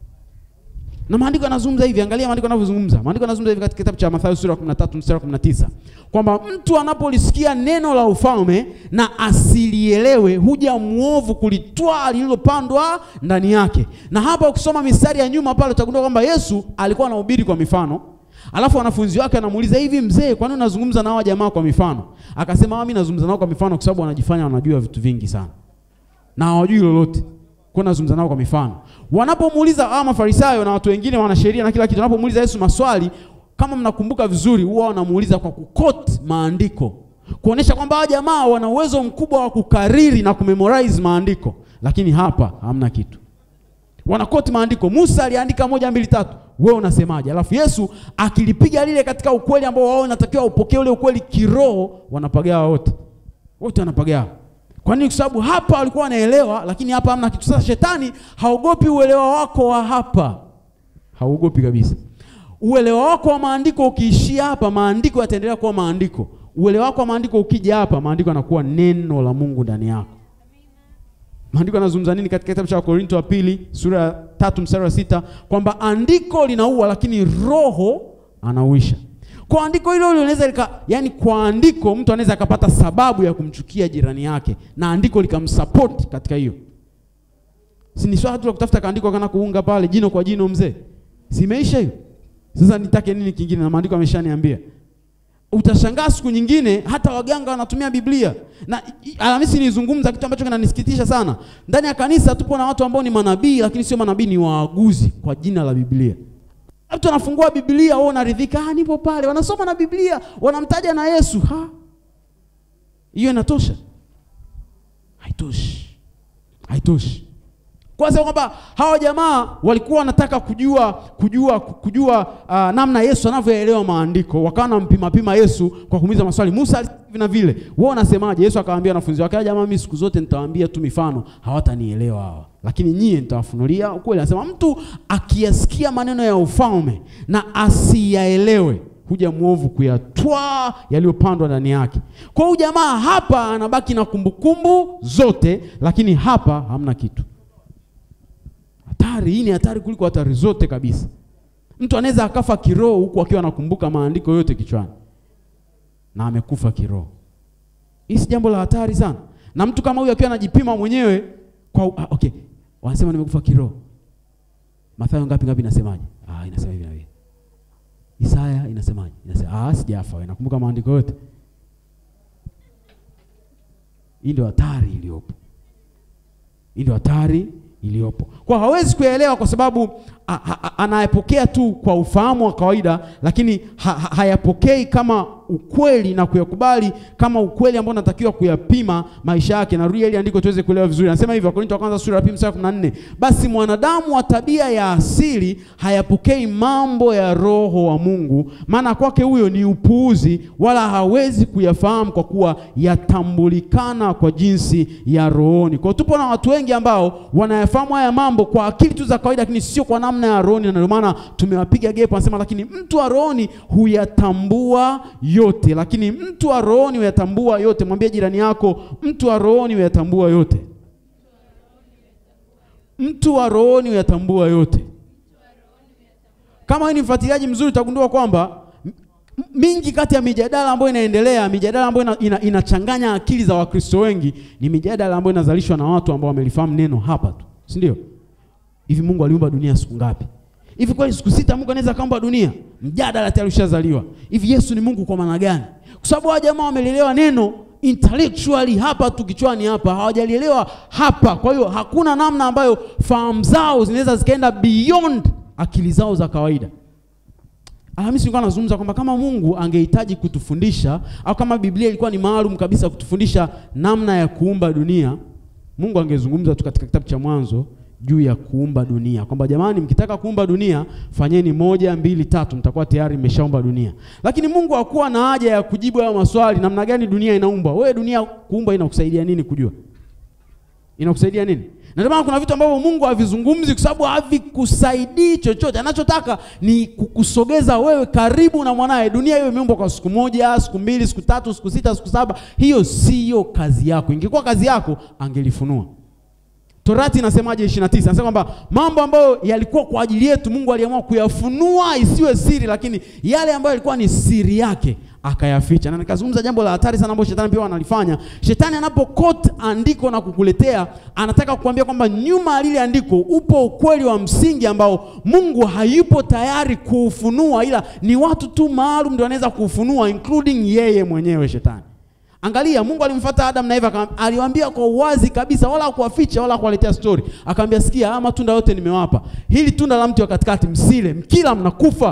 S1: Na maandiko yanazungumza hivi, angalia maandiko yanavyozungumza. Maandiko yanazungumza hivi katika kitabu cha Mathayo sura ya 13 mstari wa 19 kwamba mtu anapolisikia neno la ufalme na asilielewe, huja mwovu kulitwaa lililopandwa ndani yake. Na hapa ukisoma mistari ya nyuma pale utagundua kwamba Yesu alikuwa anahubiri kwa mifano. Alafu wanafunzi wake wanamuuliza hivi, mzee, kwa nini unazungumza na hawa jamaa kwa mifano? Akasema mimi nazungumza nao kwa mifano kwa sababu wanajifanya wanajua vitu vingi sana na hawajui lolote, kwa nazungumza nao kwa mifano. Wanapomuuliza hawa Mafarisayo na watu wengine wana sheria na kila kitu, wanapomuuliza Yesu maswali, kama mnakumbuka vizuri, huwa wanamuuliza kwa kukot maandiko, kuonesha kwamba hawa jamaa wana uwezo mkubwa wa kukariri na kumemorize maandiko, lakini hapa hamna kitu wanakoti maandiko. Musa aliandika moja mbili tatu, wewe unasemaje? Alafu Yesu akilipiga lile katika ukweli ambao wao wanatakiwa upokee ule ukweli kiroho, wanapagawa wote, wote wanapagawa. Kwa nini? Kwa sababu hapa walikuwa wanaelewa, lakini hapa hamna kitu. Sasa shetani haogopi uelewa wako wa hapa, hauogopi kabisa. Uelewa wako wa maandiko ukiishia hapa, maandiko yataendelea kuwa maandiko. Uelewa wako wa maandiko ukija hapa, maandiko yanakuwa neno la Mungu ndani yako. Maandiko yanazungumza nini katika kitabu cha Wakorinto wa pili sura ya tatu mstari wa sita kwamba andiko linaua lakini roho anauisha. Kwa andiko hilo linaweza lika, yani kwa andiko mtu anaweza akapata sababu ya kumchukia jirani yake na andiko likamsupport katika hiyo. Si ni swala tu la kutafuta kaandiko kana kuunga pale jino kwa jino mzee. Simeisha hiyo. Sasa nitake nini kingine na maandiko ameshaniambia. Utashangaa siku nyingine hata waganga wanatumia Biblia. Na Alhamisi nilizungumza kitu ambacho kinanisikitisha sana. Ndani ya kanisa tupo na watu ambao ni manabii lakini sio manabii, ni waaguzi kwa jina la Biblia. Mtu anafungua Biblia, wao unaridhika, ah, nipo pale, wanasoma na Biblia, wanamtaja na Yesu. Ha? Hiyo inatosha? Haitoshi. Haitoshi. Kwanza kwamba hawa jamaa walikuwa wanataka kujua kujua kujua uh, namna Yesu anavyoelewa maandiko, wakawa wanampima pima Yesu kwa kumuuliza maswali. Musa hivi na vile, wewe unasemaje? Yesu akawaambia wanafunzi wake, jamaa, mimi siku zote nitawaambia tu mifano, hawatanielewa hawa, lakini nyie nitawafunulia ukweli. Anasema mtu akiyasikia maneno ya ufalme na asiyaelewe huja mwovu kuyatwaa yaliyopandwa ndani yake. Kwa hiyo jamaa hapa anabaki na kumbukumbu zote, lakini hapa hamna kitu. Hatari hii ni hatari kuliko hatari zote kabisa. Mtu anaweza akafa kiroho huku akiwa anakumbuka maandiko yote kichwani na amekufa kiroho. Hii si jambo la hatari sana, na mtu kama huyu akiwa anajipima mwenyewe kwa ah, okay, wanasema nimekufa kiroho. Mathayo ngapi ngapi inasemaje? Ah, inasema hivi na hivi. Isaya inasemaje? Inasema ah, sijafa wewe, nakumbuka maandiko yote. Hii ndio hatari iliyopo. Hii ndio hatari iliyopo. Kwa hawezi kuelewa kwa sababu anayepokea tu kwa ufahamu wa kawaida, lakini ha, ha, hayapokei kama ukweli na kuyakubali kama ukweli ambao natakiwa kuyapima maisha yake. Narudia ili andiko tuweze kuelewa vizuri. Anasema hivi Wakorintho wa kwanza sura ya pili mstari wa 14, basi mwanadamu wa tabia ya asili hayapokei mambo ya Roho wa Mungu, maana kwake huyo ni upuuzi, wala hawezi kuyafahamu kwa kuwa yatambulikana kwa jinsi ya rohoni. Kwa hiyo tupo na watu wengi ambao wanayafahamu haya mambo kwa akili tu za kawaida, lakini sio kwa namna ya rohoni, na ndio maana tumewapiga gepo. Anasema lakini mtu wa rohoni huyatambua yote, lakini mtu wa rohoni huyatambua yote. Mwambie jirani yako, mtu wa rohoni huyatambua yote. Mtu wa rohoni huyatambua yote. Kama wewe ni mfuatiliaji mzuri, utagundua kwamba m- mingi kati ya mijadala ambayo inaendelea, mijadala ambayo ina, ina, inachanganya akili za Wakristo wengi ni mijadala ambayo inazalishwa na watu ambao wamelifahamu neno hapa tu, si ndio? Hivi Mungu aliumba dunia siku ngapi? Hivi kweli siku sita Mungu anaweza kaumba dunia? Mjadala tayari ushazaliwa. Hivi Yesu ni Mungu kwa maana gani? Kwa sababu hawa jamaa wamelelewa neno intellectually hapa tu kichwani hapa, hawajalielewa hapa. Kwa hiyo hakuna namna ambayo fahamu zao zinaweza zikaenda beyond akili zao za kawaida. Alhamisi nilikuwa nazungumza kwamba kama Mungu angehitaji kutufundisha au kama Biblia ilikuwa ni maalum kabisa kutufundisha namna ya kuumba dunia, Mungu angezungumza tu katika kitabu cha Mwanzo juu ya kuumba dunia, kwamba jamani, mkitaka kuumba dunia fanyeni moja, mbili, tatu, mtakuwa tayari mmeshaumba dunia. Lakini Mungu hakuwa na haja ya kujibu hayo maswali, namna gani dunia inaumbwa. Wewe dunia kuumba inakusaidia nini kujua? Inakusaidia nini? Na ndio maana kuna vitu ambavyo Mungu havizungumzi kwa sababu havikusaidii chochote. Anachotaka ni kukusogeza wewe karibu na mwanaye. Dunia hiyo imeumbwa kwa siku moja, siku mbili, siku tatu, siku sita, siku saba. Hiyo siyo kazi yako. Ingekuwa kazi yako, angelifunua. Torati inasemaje 29? Anasema kwamba mambo ambayo yalikuwa kwa ajili yetu Mungu aliamua kuyafunua isiwe siri, lakini yale ambayo yalikuwa ni siri yake akayaficha. Na nikazungumza jambo la hatari sana ambalo shetani pia analifanya. Shetani anapokot andiko na kukuletea, anataka kukuambia kwamba nyuma ya lile andiko upo ukweli wa msingi ambao Mungu hayupo tayari kuufunua, ila ni watu tu maalum ndio wanaweza kuufunua, including yeye mwenyewe shetani. Angalia, Mungu alimfuata Adam na Eva, akam- aliwaambia kwa uwazi kabisa, wala hakuwaficha wala hakuwaletea story. Akamwambia, sikia, haya matunda yote nimewapa, hili tunda la mti wa katikati msile, mkila mnakufa.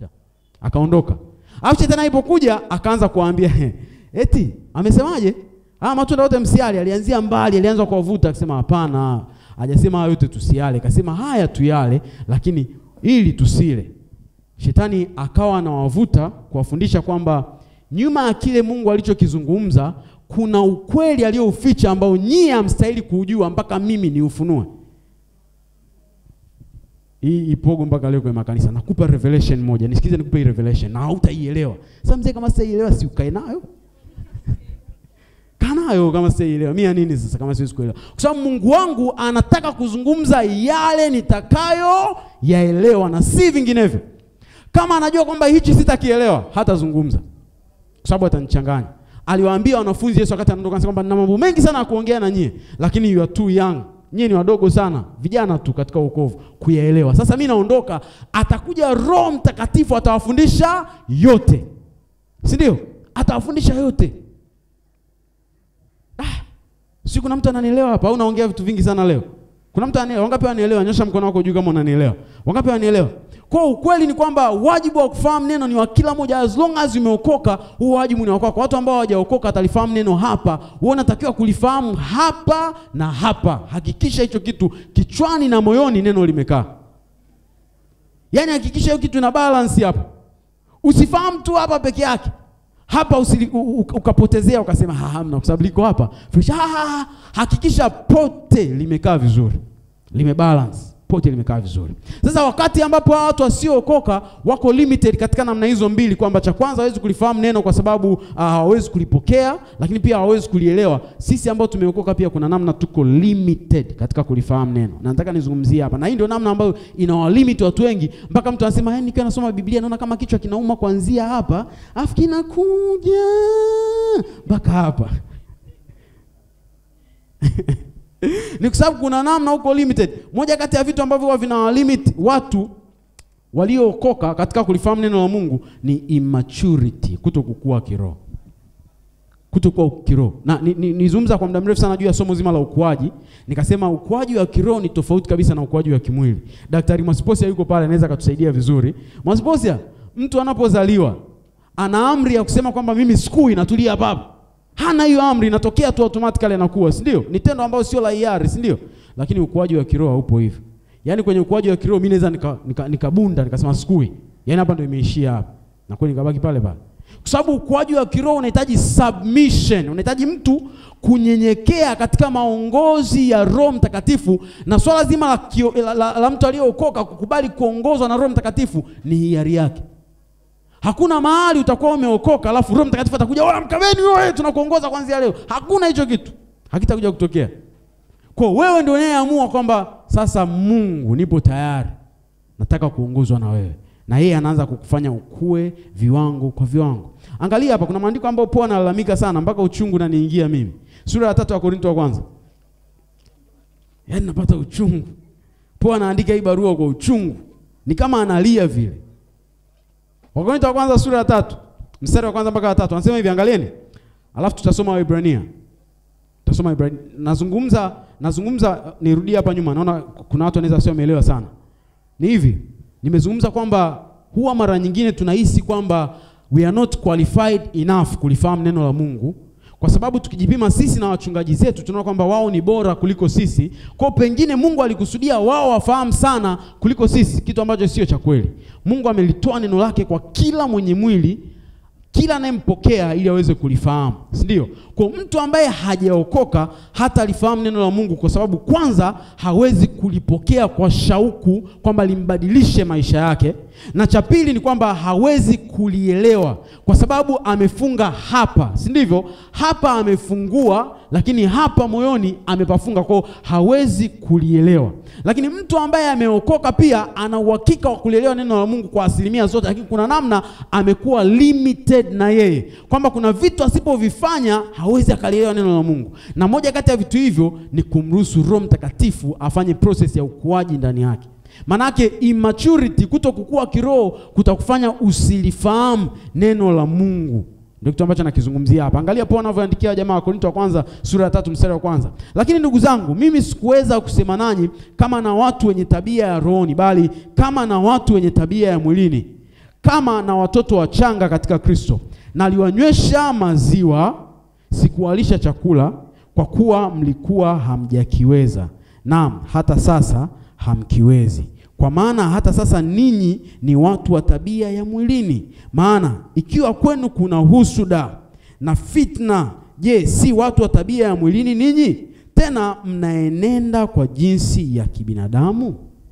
S1: Akaondoka. Alafu shetani alipokuja akaanza kuwaambia eti amesemaje? Haya matunda yote msiale. Alianzia mbali, alianza kuwavuta akisema, hapana, hajasema haya yote tusiale, akasema haya tuyale, lakini ili tusile. Shetani akawa anawavuta kuwafundisha kwamba nyuma ya kile Mungu alichokizungumza kuna ukweli aliyouficha ambao nyie hamstahili kuujua mpaka mimi niufunue. Hii ipogo mpaka leo kwenye makanisa. Nakupa revelation moja. Nisikize nikupe hii revelation na hautaielewa. Sasa mzee, kama sitaielewa si ukae nayo. Kaa nayo kama sitaielewa. Mimi ya nini sasa kama siwezi kuelewa? Kwa sababu Mungu wangu anataka kuzungumza yale nitakayo yaelewa na si vinginevyo. Kama anajua kwamba hichi sitakielewa, hatazungumza kwa sababu atanichanganya. Aliwaambia wanafunzi Yesu wakati anaondoka, anasema kwamba nina mambo mengi sana ya kuongea na nyie, lakini you are too young, nyie ni wadogo sana, vijana tu katika wokovu kuyaelewa. Sasa mimi naondoka, atakuja Roho Mtakatifu atawafundisha yote, si ndio? Atawafundisha yote. Ah, si kuna mtu ananielewa hapa au naongea vitu vingi sana leo? Kuna mtu anielewa? Wangapi wanielewa? Nyosha mkono wako juu kama unanielewa. Wangapi wanielewa? Kwa ukweli ni kwamba wajibu wa kufahamu neno ni wa kila mmoja, as long as umeokoka, huo wajibu ni wako. Kwa watu ambao hawajaokoka atalifahamu neno hapa, wewe unatakiwa kulifahamu hapa na hapa. Hakikisha hicho kitu kichwani na moyoni neno limekaa. Yaani hakikisha hiyo kitu ina balance hapa. Usifahamu tu hapa peke yake. Hapa usili, u, u, ukapotezea ukasema ha, hamna kwa sababu liko hapa. Fresh. Ha, ha, ha. Hakikisha pote limekaa vizuri. Limebalance pote limekaa vizuri. Sasa wakati ambapo hawa watu wasiookoka wako limited katika namna hizo mbili, kwamba cha kwanza hawezi kulifahamu neno kwa sababu uh, hawawezi kulipokea, lakini pia hawawezi kulielewa. Sisi ambao tumeokoka pia kuna namna tuko limited katika kulifahamu neno, na nataka nizungumzie hapa, na hii ndio namna ambayo inawalimit watu wengi, mpaka mtu anasema yani, nikiwa nasoma Biblia naona kama kichwa kinauma kuanzia hapa afu kinakuja mpaka hapa ni kwa sababu kuna namna huko limited. Moja kati ya vitu ambavyo huwa vina limit watu waliookoka katika kulifahamu neno la Mungu ni immaturity, kuto kukua kiroho, kuto kukua kiroho. Na nizungumza ni, ni kwa muda mrefu sana juu ya somo zima la ukuaji, nikasema ukuaji wa kiroho ni tofauti kabisa na ukuaji wa kimwili. Daktari Mwasiposia yuko pale, anaweza akatusaidia vizuri. Mwasiposia, mtu anapozaliwa ana amri ya kusema kwamba mimi sikui natulia hapa hapa. Hana hiyo amri, inatokea tu automatically anakuwa, si ndio? Ni tendo ambalo sio la hiari, si ndio? Lakini ukuaji wa kiroho haupo hivyo. Yaani kwenye ukuaji wa kiroho mimi naweza nikabunda nika, nika nikabunda, nikasema sikui. Yaani hapa ndio imeishia hapa. Na kweli nikabaki pale pale. Kwa sababu ukuaji wa kiroho unahitaji submission, unahitaji mtu kunyenyekea katika maongozi ya Roho Mtakatifu, na swala zima la, kio, la, la, la mtu aliyeokoka kukubali kuongozwa na Roho Mtakatifu ni hiari yake. Hakuna mahali utakuwa umeokoka alafu Roho Mtakatifu atakuja, wewe mkabeni wewe, tunakuongoza kuanzia leo. Hakuna hicho kitu, hakitakuja kutokea. Kwa wewe ndio unayeamua kwamba sasa, Mungu, nipo tayari, nataka kuongozwa na wewe, na yeye anaanza kukufanya ukue viwango kwa viwango. Angalia hapa, kuna maandiko ambayo Paulo analalamika sana mpaka uchungu naniingia mimi. Sura ya tatu ya Korinto wa kwanza, yaani napata uchungu. Paulo anaandika hii barua kwa uchungu, ni kama analia vile. Wakorintho wa kwanza sura ya tatu mstari wa kwanza mpaka wa tatu anasema hivi, angalieni, alafu tutasoma Waebrania. Tutasoma Waebrania. Nazungumza nazungumza, nirudie hapa nyuma, naona kuna watu wanaweza sio wameelewa sana. Ni hivi, nimezungumza kwamba huwa mara nyingine tunahisi kwamba we are not qualified enough kulifahamu neno la Mungu kwa sababu tukijipima sisi na wachungaji zetu tunaona kwamba wao ni bora kuliko sisi. Kwa pengine Mungu alikusudia wao wafahamu sana kuliko sisi, kitu ambacho sio cha kweli. Mungu amelitoa neno lake kwa kila mwenye mwili, kila anayempokea ili aweze kulifahamu, si ndio? Kwa mtu ambaye hajaokoka hata alifahamu neno la Mungu, kwa sababu kwanza hawezi kulipokea kwa shauku kwamba limbadilishe maisha yake, na cha pili ni kwamba hawezi kulielewa kwa sababu amefunga hapa, si ndivyo? Hapa amefungua, lakini hapa moyoni amepafunga, kwao hawezi kulielewa. Lakini mtu ambaye ameokoka pia ana uhakika wa kulielewa neno la Mungu kwa asilimia zote, lakini kuna namna amekuwa limited na yeye kwamba kuna vitu asipovifanya hawezi akalielewa neno la Mungu, na moja kati ya vitu hivyo ni kumruhusu Roho Mtakatifu afanye process ya ukuaji ndani yake. Manake immaturity, kuto kukua kiroho kutakufanya usilifahamu neno la Mungu. Ndio kitu ambacho nakizungumzia hapa. Angalia Paulo anavyoandikia jamaa wa Korinto wa kwanza sura ya tatu mstari wa kwanza. Lakini ndugu zangu, mimi sikuweza kusema nanyi kama na watu wenye tabia ya rohoni, bali kama na watu wenye tabia ya mwilini, kama na watoto wachanga katika Kristo. Naliwanywesha maziwa, sikuwalisha chakula, kwa kuwa mlikuwa hamjakiweza, naam hata sasa hamkiwezi. Kwa maana hata sasa ninyi ni watu wa tabia ya mwilini. Maana ikiwa kwenu kuna husuda na fitna, je, si watu wa tabia ya mwilini ninyi? Tena mnaenenda kwa jinsi ya kibinadamu.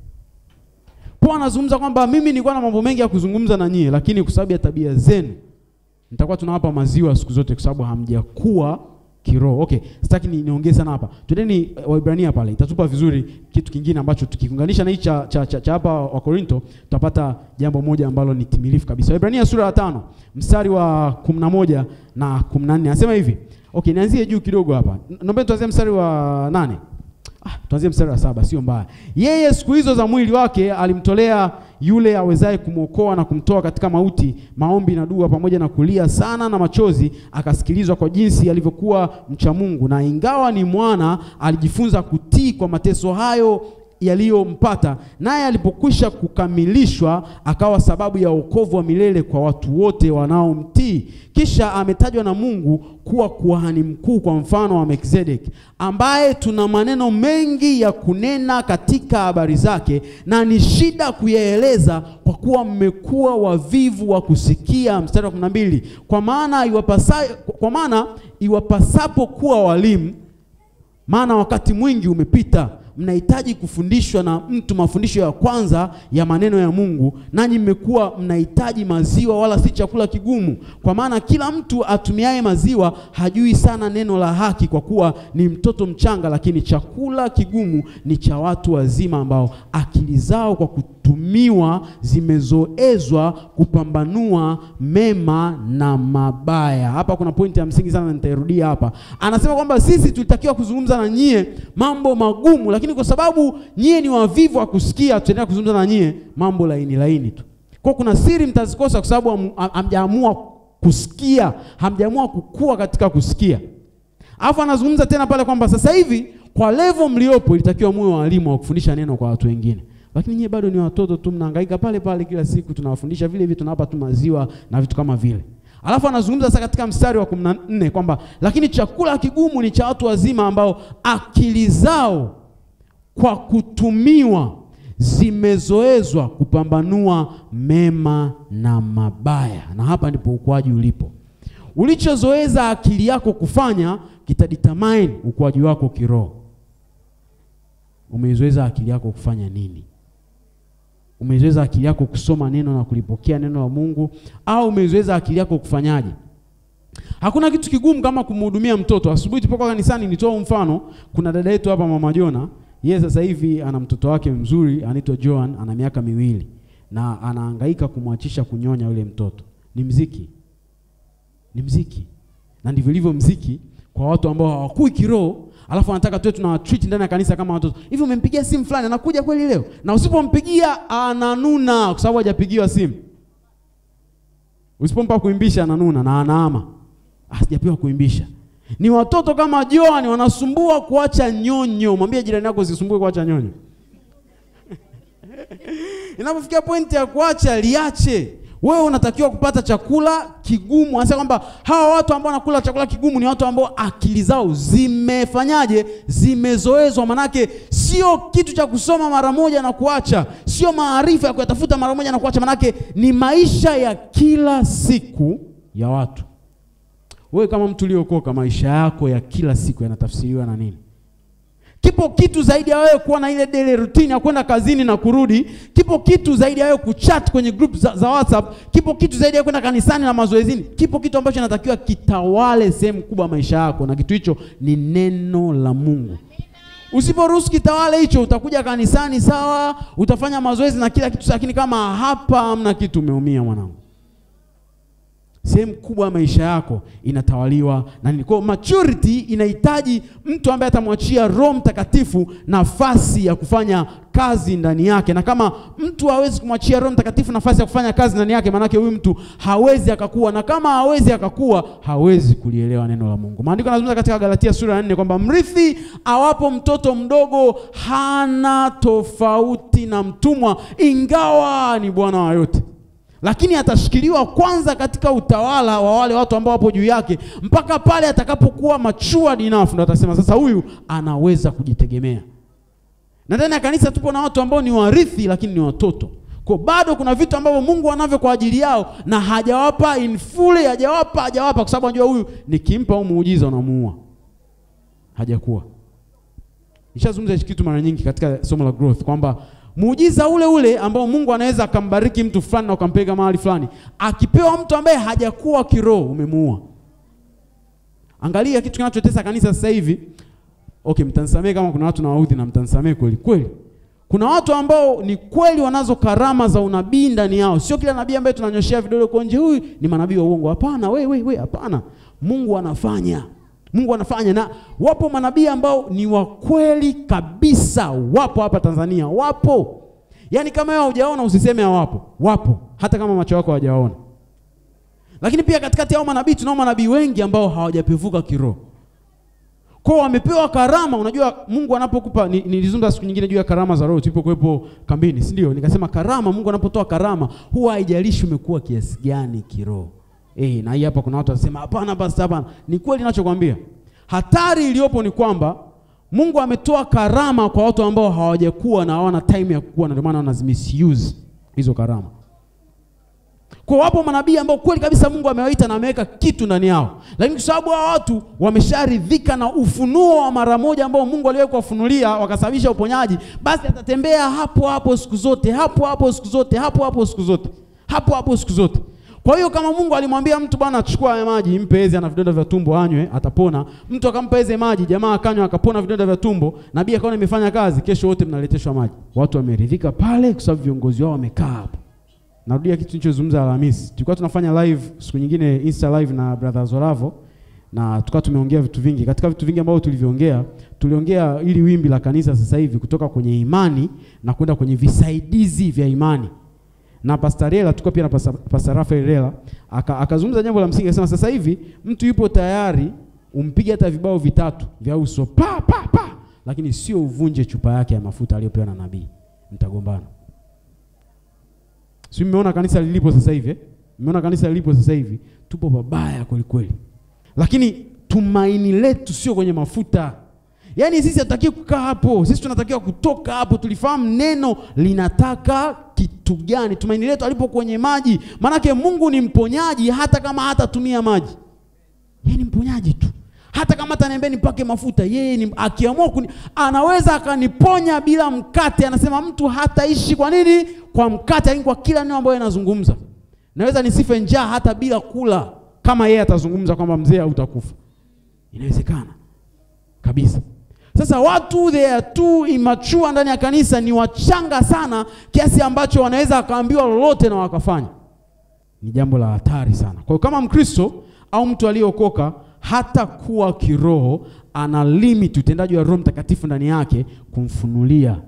S1: Paulo anazungumza kwamba mimi nilikuwa na mambo mengi ya kuzungumza na nyie, lakini kwa sababu ya tabia zenu nitakuwa tunawapa maziwa siku zote, kwa sababu hamjakuwa kiroho. Okay, sitaki ni niongee sana hapa. Twendeni Waibrania pale, itatupa vizuri kitu kingine ambacho tukiunganisha na hii cha cha cha, cha hapa wa Korinto tutapata jambo moja ambalo ni timilifu kabisa. Waibrania sura ya tano mstari wa 11 na 14 anasema hivi. Okay, nianzie juu kidogo hapa. Naomba tuanzie mstari wa nane. Ah, tuanzie mstari wa saba, sio mbaya. Yeye siku hizo za mwili wake alimtolea yule awezaye kumwokoa na kumtoa katika mauti, maombi na dua pamoja na kulia sana na machozi, akasikilizwa kwa jinsi alivyokuwa mcha Mungu, na ingawa ni mwana, alijifunza kutii kwa mateso hayo yaliyompata, naye alipokwisha kukamilishwa, akawa sababu ya wokovu wa milele kwa watu wote wanaomtii. Kisha ametajwa na Mungu kuwa kuhani mkuu kwa mfano wa Melkizedeki, ambaye tuna maneno mengi ya kunena katika habari zake, na ni shida kuyaeleza, kwa kuwa mmekuwa wavivu wa kusikia. Mstari wa 12, kwa maana iwapasa, kwa maana iwapasapo kuwa walimu, maana wakati mwingi umepita mnahitaji kufundishwa na mtu mafundisho ya kwanza ya maneno ya Mungu, nanyi mmekuwa mnahitaji maziwa, wala si chakula kigumu. Kwa maana kila mtu atumiaye maziwa hajui sana neno la haki, kwa kuwa ni mtoto mchanga. Lakini chakula kigumu ni cha watu wazima, ambao akili zao kwa kutumiwa zimezoezwa kupambanua mema na mabaya. Hapa kuna pointi ya msingi sana, nitairudia hapa. Anasema kwamba sisi tulitakiwa kuzungumza na nyie mambo magumu, lakini kwa sababu nyie ni wavivu wa kusikia, tutaendelea kuzungumza na nyie mambo laini laini tu. Kwa kuna siri mtazikosa kwa sababu hamjaamua kusikia, hamjaamua kukua katika kusikia. Alafu anazungumza tena pale kwamba sasa hivi kwa level mliopo ilitakiwa muwe walimu wa kufundisha neno kwa watu wengine, lakini nyie bado ni watoto tu, mnahangaika pale pale kila siku, tunawafundisha vile vile, tunawapa tu maziwa na vitu kama vile. Alafu anazungumza sasa katika mstari wa 14 kwamba lakini chakula kigumu ni cha watu wazima ambao akili zao kwa kutumiwa zimezoezwa kupambanua mema na mabaya. Na hapa ndipo ukuaji ulipo. Ulichozoeza akili yako kufanya kitadetermine ukuaji wako kiroho. Umeizoeza akili yako kufanya nini? Umeizoeza akili yako kusoma neno na kulipokea neno la Mungu, au umeizoeza akili yako kufanyaje? Hakuna kitu kigumu kama kumhudumia mtoto. Asubuhi tulipokuwa kanisani, nitoa mfano. Kuna dada yetu hapa, mama Jona, yeye sasa hivi ana mtoto wake mzuri anaitwa Joan, ana miaka miwili na anahangaika kumwachisha kunyonya yule mtoto. Ni mziki, ni mziki, na ndivyo ilivyo mziki kwa watu ambao hawakui kiroho, alafu anataka tuwe tuna treat ndani ya kanisa kama watoto hivi. Umempigia simu fulani, anakuja kweli leo? Na usipompigia ananuna kwa sababu hajapigiwa simu. Usipompa kuimbisha ananuna na anaama, ah, sijapewa kuimbisha. Ni watoto kama Joan wanasumbua kuacha nyonyo. Mwambie jirani yako usisumbue kuacha nyonyo. Inapofikia pointi ya kuacha, liache. Wewe unatakiwa kupata chakula kigumu. Anasema kwamba hawa watu ambao wanakula chakula kigumu ni watu ambao akili zao zimefanyaje? Zimezoezwa. Manake sio kitu cha kusoma mara moja na kuacha, sio maarifa ya kuyatafuta mara moja na kuacha, manake ni maisha ya kila siku ya watu. Wewe kama mtu uliokoka, maisha yako ya kila siku yanatafsiriwa na nini? Kipo kitu zaidi ya wewe kuwa na ile daily routine ya kwenda kazini na kurudi. Kipo kitu zaidi ya wewe kuchat kwenye group za, za WhatsApp. Kipo kitu zaidi ya kwenda kanisani na mazoezini. Kipo kitu ambacho inatakiwa kitawale sehemu kubwa ya maisha yako, na kitu hicho ni neno la Mungu. Usiporuhusu kitawale hicho, utakuja kanisani sawa, utafanya mazoezi na kila kitu, lakini kama hapa hamna kitu, umeumia mwanangu. Sehemu kubwa ya maisha yako inatawaliwa na nini? Kwa maturity inahitaji mtu ambaye atamwachia Roho Mtakatifu nafasi ya kufanya kazi ndani yake, na kama mtu hawezi kumwachia Roho Mtakatifu nafasi ya kufanya kazi ndani yake, maanake huyu mtu hawezi akakua, na kama hawezi akakua, hawezi kulielewa neno la Mungu. Maandiko yanazungumza katika Galatia sura ya 4 kwamba mrithi awapo mtoto mdogo hana tofauti na mtumwa, ingawa ni bwana wa yote lakini atashikiliwa kwanza katika utawala wa wale watu ambao wapo juu yake mpaka pale atakapokuwa matured enough, ndo atasema sasa huyu anaweza kujitegemea. Na ndani ya kanisa tupo na watu ambao ni warithi, lakini ni watoto. Kwa bado kuna vitu ambavyo Mungu anavyo kwa ajili yao na hajawapa in full, hajawapa hajawapa, kwa sababu anajua huyu nikimpa au muujiza unamuua. Hajakuwa. Nishazungumza hichi kitu mara nyingi katika somo la growth kwamba muujiza ule ule ambao Mungu anaweza akambariki mtu fulani na ukampeleka mahali fulani, akipewa mtu ambaye hajakuwa kiroho, umemuua. Angalia kitu kinachotesa kanisa sasa hivi. Okay, mtanisamee kama kuna watu nawaudhi na mtanisamee kweli kweli. Kuna watu ambao ni kweli wanazo karama za unabii ndani yao. Sio kila nabii ambaye tunanyoshea vidole kwa nje, huyu ni manabii wa uongo. Hapana, we we we, hapana. Mungu anafanya Mungu anafanya, na wapo manabii ambao ni wa kweli kabisa, wapo hapa Tanzania, wapo. Yaani kama wewe hujaona usiseme hawapo, wapo, hata kama macho yako hawajaona. Lakini pia katikati yao manabii tunao manabii wengi ambao hawajapevuka kiroho, kwa wamepewa karama. Unajua Mungu anapokupa, nilizungumza siku nyingine juu ya karama za roho tulipokuwepo kambini, si ndio? Nikasema karama, Mungu anapotoa karama huwa haijalishi umekuwa kiasi gani kiroho. Eh, na hii hapa kuna watu wanasema hapana basi hapana. Ni kweli ninachokwambia. Hatari iliyopo ni kwamba Mungu ametoa karama kwa watu ambao hawajakuwa na hawana time ya kukua na ndio maana wanazimisuse hizo karama. Kwa wapo manabii ambao kweli kabisa Mungu amewaita na ameweka kitu ndani yao. Lakini kwa sababu hao watu wamesharidhika na ufunuo wa mara moja ambao Mungu aliwahi kuwafunulia wakasababisha uponyaji, basi atatembea hapo hapo siku zote, hapo hapo siku zote, hapo hapo siku zote. Hapo hapo siku zote. Kwa hiyo kama Mungu alimwambia mtu bwana, achukua haya maji, mpe Eze, ana vidonda vya tumbo, anywe, atapona. Mtu akampa Eze maji, jamaa akanywa, akapona vidonda vya tumbo, nabii akaona imefanya kazi. Kesho wote mnaleteshwa maji. Watu wameridhika pale, kwa sababu viongozi wao wamekaa hapo. Narudia kitu nilichozungumza Alhamisi, tulikuwa tunafanya live siku nyingine Insta live na brother Zoravo, na tukawa tumeongea vitu vingi. Katika vitu vingi ambavyo tuliviongea, tuliongea ili wimbi la kanisa sasa hivi kutoka kwenye imani na kwenda kwenye visaidizi vya imani na Pastor Rela tulikuwa pia na Pastor, Pastor Rafael Rela akazungumza jambo la msingi, akasema sasa hivi mtu yupo tayari umpige hata vibao vitatu vya uso pa pa pa, lakini sio uvunje chupa yake ya mafuta aliyopewa na nabii, mtagombana. Si mmeona kanisa lilipo sasa hivi eh? Umeona kanisa lilipo sasa hivi, tupo pabaya kweli kweli, lakini tumaini letu sio kwenye mafuta. Yaani sisi hatutakiwi kukaa hapo, sisi tunatakiwa kutoka hapo. Tulifahamu neno linataka kitu gani. Tumaini letu alipo kwenye maji, maanake Mungu ni mponyaji, hata kama hatatumia maji, yeye ni mponyaji tu. Hata kama ataniambia nipake mafuta, yeye ni akiamua kuni, anaweza akaniponya bila mkate. Anasema mtu hataishi kwa nini? Kwa mkate, lakini kwa kila neno ambayo anazungumza. Naweza nisife njaa hata bila kula, kama yeye atazungumza kwamba mzee hautakufa. Inawezekana kabisa. Sasa watu they are too immature ndani ya kanisa, ni wachanga sana kiasi ambacho wanaweza wakaambiwa lolote na wakafanya. Ni jambo la hatari sana. Kwa hiyo kama Mkristo au mtu aliyeokoka hata kuwa kiroho, ana limit utendaji wa Roho Mtakatifu ndani yake kumfunulia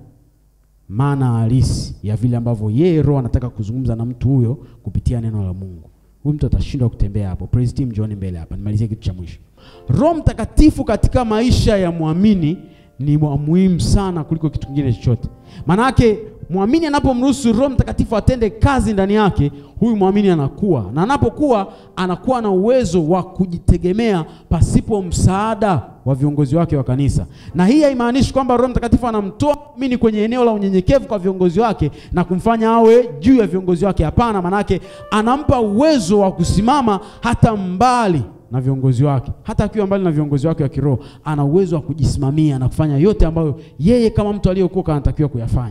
S1: maana halisi ya vile ambavyo yeye Roho anataka kuzungumza na mtu huyo kupitia neno la Mungu. Huyu mtu atashindwa kutembea hapo. Praise team, njooni mbele hapa nimalizie kitu cha mwisho. Roho Mtakatifu katika maisha ya mwamini ni wa muhimu sana kuliko kitu kingine chochote. Maana yake mwamini anapomruhusu Roho Mtakatifu atende kazi ndani yake, huyu mwamini anakuwa na anapokuwa, anakuwa na uwezo wa kujitegemea pasipo msaada wa viongozi wake wa kanisa. Na hii haimaanishi kwamba Roho Mtakatifu anamtoa mwamini kwenye eneo la unyenyekevu kwa viongozi wake na kumfanya awe juu ya viongozi wake. Hapana, maanake anampa uwezo wa kusimama hata mbali na viongozi wake. Hata akiwa mbali na viongozi wake wa kiroho, ana uwezo wa kujisimamia na kufanya yote ambayo yeye kama mtu aliyeokoka anatakiwa kuyafanya.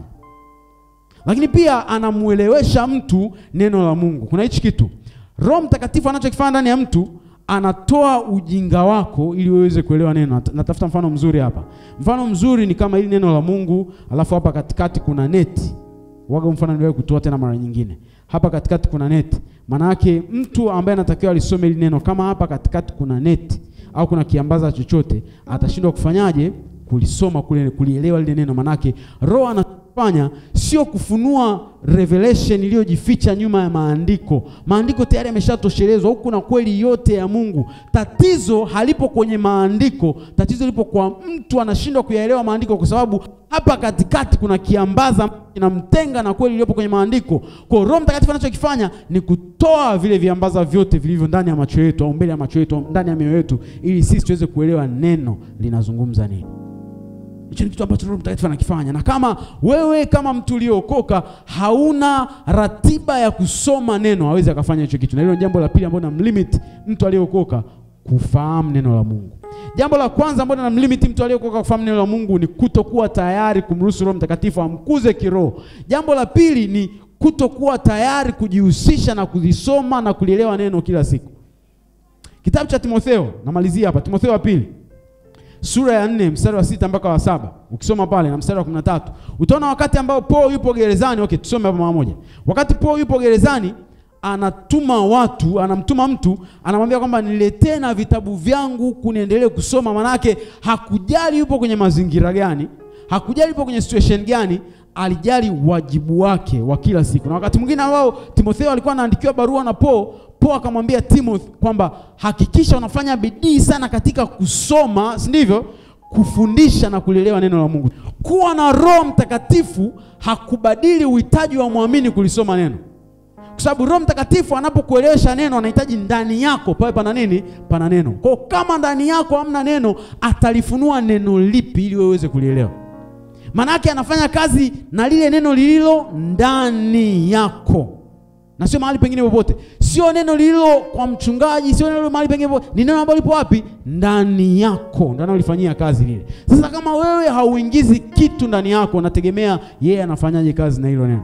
S1: Lakini pia anamuelewesha mtu neno la Mungu. Kuna hichi kitu Roho Mtakatifu anachokifanya ndani ya mtu, anatoa ujinga wako ili uweze kuelewa neno. Natafuta mfano mzuri hapa. Mfano mzuri ni kama hili neno la Mungu, alafu hapa katikati kuna neti. Waga mfano niliwahi kutoa tena mara nyingine. Hapa katikati kuna neti. Maana yake mtu ambaye anatakiwa alisome hili neno, kama hapa katikati kuna neti au kuna kiambaza chochote, atashindwa kufanyaje? Kulisoma kule, kulielewa lile neno. Maanake Roho anafanya sio kufunua revelation iliyojificha nyuma ya maandiko. Maandiko tayari yameshatoshelezwa, huku na kweli yote ya Mungu. Tatizo halipo kwenye maandiko, tatizo lipo kwa mtu anashindwa kuyaelewa maandiko, kwa sababu hapa katikati kuna kiambaza kinamtenga na kweli iliyopo kwenye maandiko. Kwa Roho Mtakatifu anachokifanya ni kutoa vile viambaza vyote vilivyo ndani ya macho yetu au mbele ya macho yetu, ndani ya mioyo yetu, ili sisi tuweze kuelewa neno linazungumza nini. Hicho ni kitu ambacho Roho Mtakatifu anakifanya. Na kama wewe kama mtu uliokoka hauna ratiba ya kusoma neno, hawezi akafanya hicho kitu. Na hilo ni jambo la pili ambalo namlimit mtu aliyeokoka kufahamu neno la Mungu. Jambo la kwanza ambalo namlimit mtu aliyeokoka kufahamu neno la Mungu ni kutokuwa tayari kumruhusu Roho Mtakatifu amkuze kiroho. Jambo la pili ni kutokuwa tayari kujihusisha na kulisoma na kulielewa neno kila siku. Kitabu cha Timotheo, namalizia hapa, Timotheo wa pili sura ya nne mstari wa sita mpaka wa saba ukisoma pale na mstari wa kumi na tatu utaona wakati ambao Paulo yupo gerezani. Okay, tusome hapa mara moja. Wakati Paulo yupo gerezani, anatuma watu, anamtuma mtu, anamwambia kwamba niletee na vitabu vyangu kuniendelee kusoma. Manake hakujali yupo kwenye mazingira gani, hakujali yupo kwenye situation gani, alijali wajibu wake wa kila siku. Na wakati mwingine ambao Timotheo alikuwa anaandikiwa barua na Paulo Paulo akamwambia Timothy kwamba hakikisha unafanya bidii sana katika kusoma, si ndivyo? Kufundisha na kulielewa neno la Mungu. Kuwa na Roho Mtakatifu hakubadili uhitaji wa mwamini kulisoma neno, kwa sababu Roho Mtakatifu anapokuelewesha neno anahitaji ndani yako pawe pana nini? Pana neno. Kwa kama ndani yako hamna neno, atalifunua neno lipi ili wewe uweze kulielewa? Maanake anafanya kazi na lile neno lililo ndani yako na sio mahali pengine popote, sio neno lililo kwa mchungaji, sio neno mahali pengine popote, ni neno ambalo lipo wapi? Ndani yako, ndio analifanyia kazi lile. Sasa kama wewe hauingizi kitu ndani yako, unategemea yeye anafanyaje kazi na hilo neno?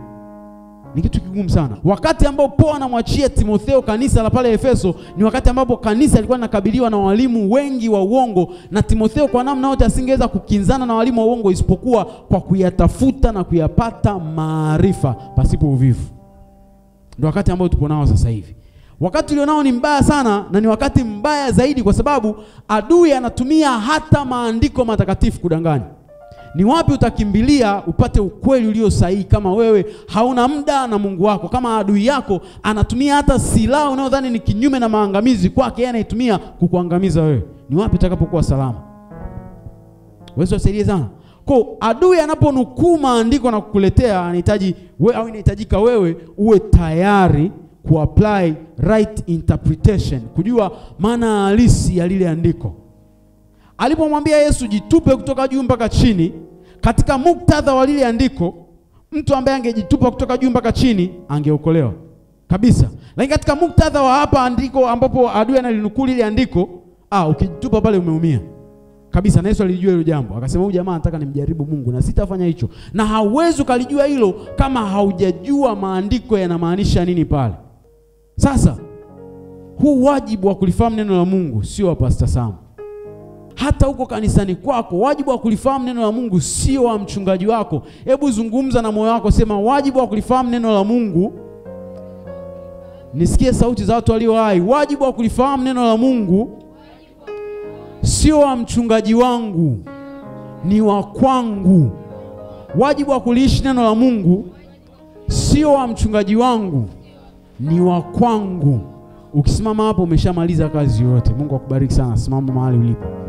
S1: Ni kitu kigumu sana. Wakati ambao Paulo anamwachia Timotheo kanisa la pale Efeso, ni wakati ambapo kanisa lilikuwa linakabiliwa na walimu wengi wa uongo, na Timotheo kwa namna yote asingeweza kukinzana na walimu wa uongo isipokuwa kwa kuyatafuta na kuyapata maarifa pasipo uvivu. Ndio wakati ambao tupo nao sasa hivi. Wakati ulionao ni mbaya sana, na ni wakati mbaya zaidi, kwa sababu adui anatumia hata maandiko matakatifu kudanganya. Ni wapi utakimbilia upate ukweli ulio sahihi kama wewe hauna muda na Mungu wako? Kama adui yako anatumia hata silaha unayodhani ni kinyume na maangamizi kwake, yeye anaitumia kukuangamiza wewe, ni wapi utakapokuwa salama? Wewe usaidie sana. Kwa adui anaponukuu maandiko na kukuletea, anahitaji we, au inahitajika wewe uwe tayari kuapply right interpretation, kujua maana halisi ya lile andiko. Alipomwambia Yesu jitupe kutoka juu mpaka chini, katika muktadha wa lile andiko, mtu ambaye angejitupa kutoka juu mpaka chini angeokolewa kabisa. Lakini katika muktadha wa hapa andiko ambapo adui analinukuu lile andiko, ah, ukijitupa pale umeumia kabisa. Na Yesu alijua hilo jambo, akasema huyu jamaa anataka nimjaribu Mungu na sitafanya hicho. Na hauwezi ukalijua hilo kama haujajua maandiko yanamaanisha nini pale. Sasa huu wajibu wa kulifahamu neno la Mungu sio wa Pastor Sam. Hata huko kanisani kwako, wajibu wa kulifahamu neno la Mungu sio wa mchungaji wako. Hebu zungumza na moyo wako, sema wajibu wa kulifahamu neno la Mungu. Nisikie sauti za watu walio hai. Wajibu wa kulifahamu neno la Mungu sio wa mchungaji wangu, ni wa kwangu. Wajibu wa kuliishi neno la Mungu sio wa mchungaji wangu, ni wa kwangu. Ukisimama hapo umeshamaliza kazi yote. Mungu akubariki sana. Simama mahali ulipo.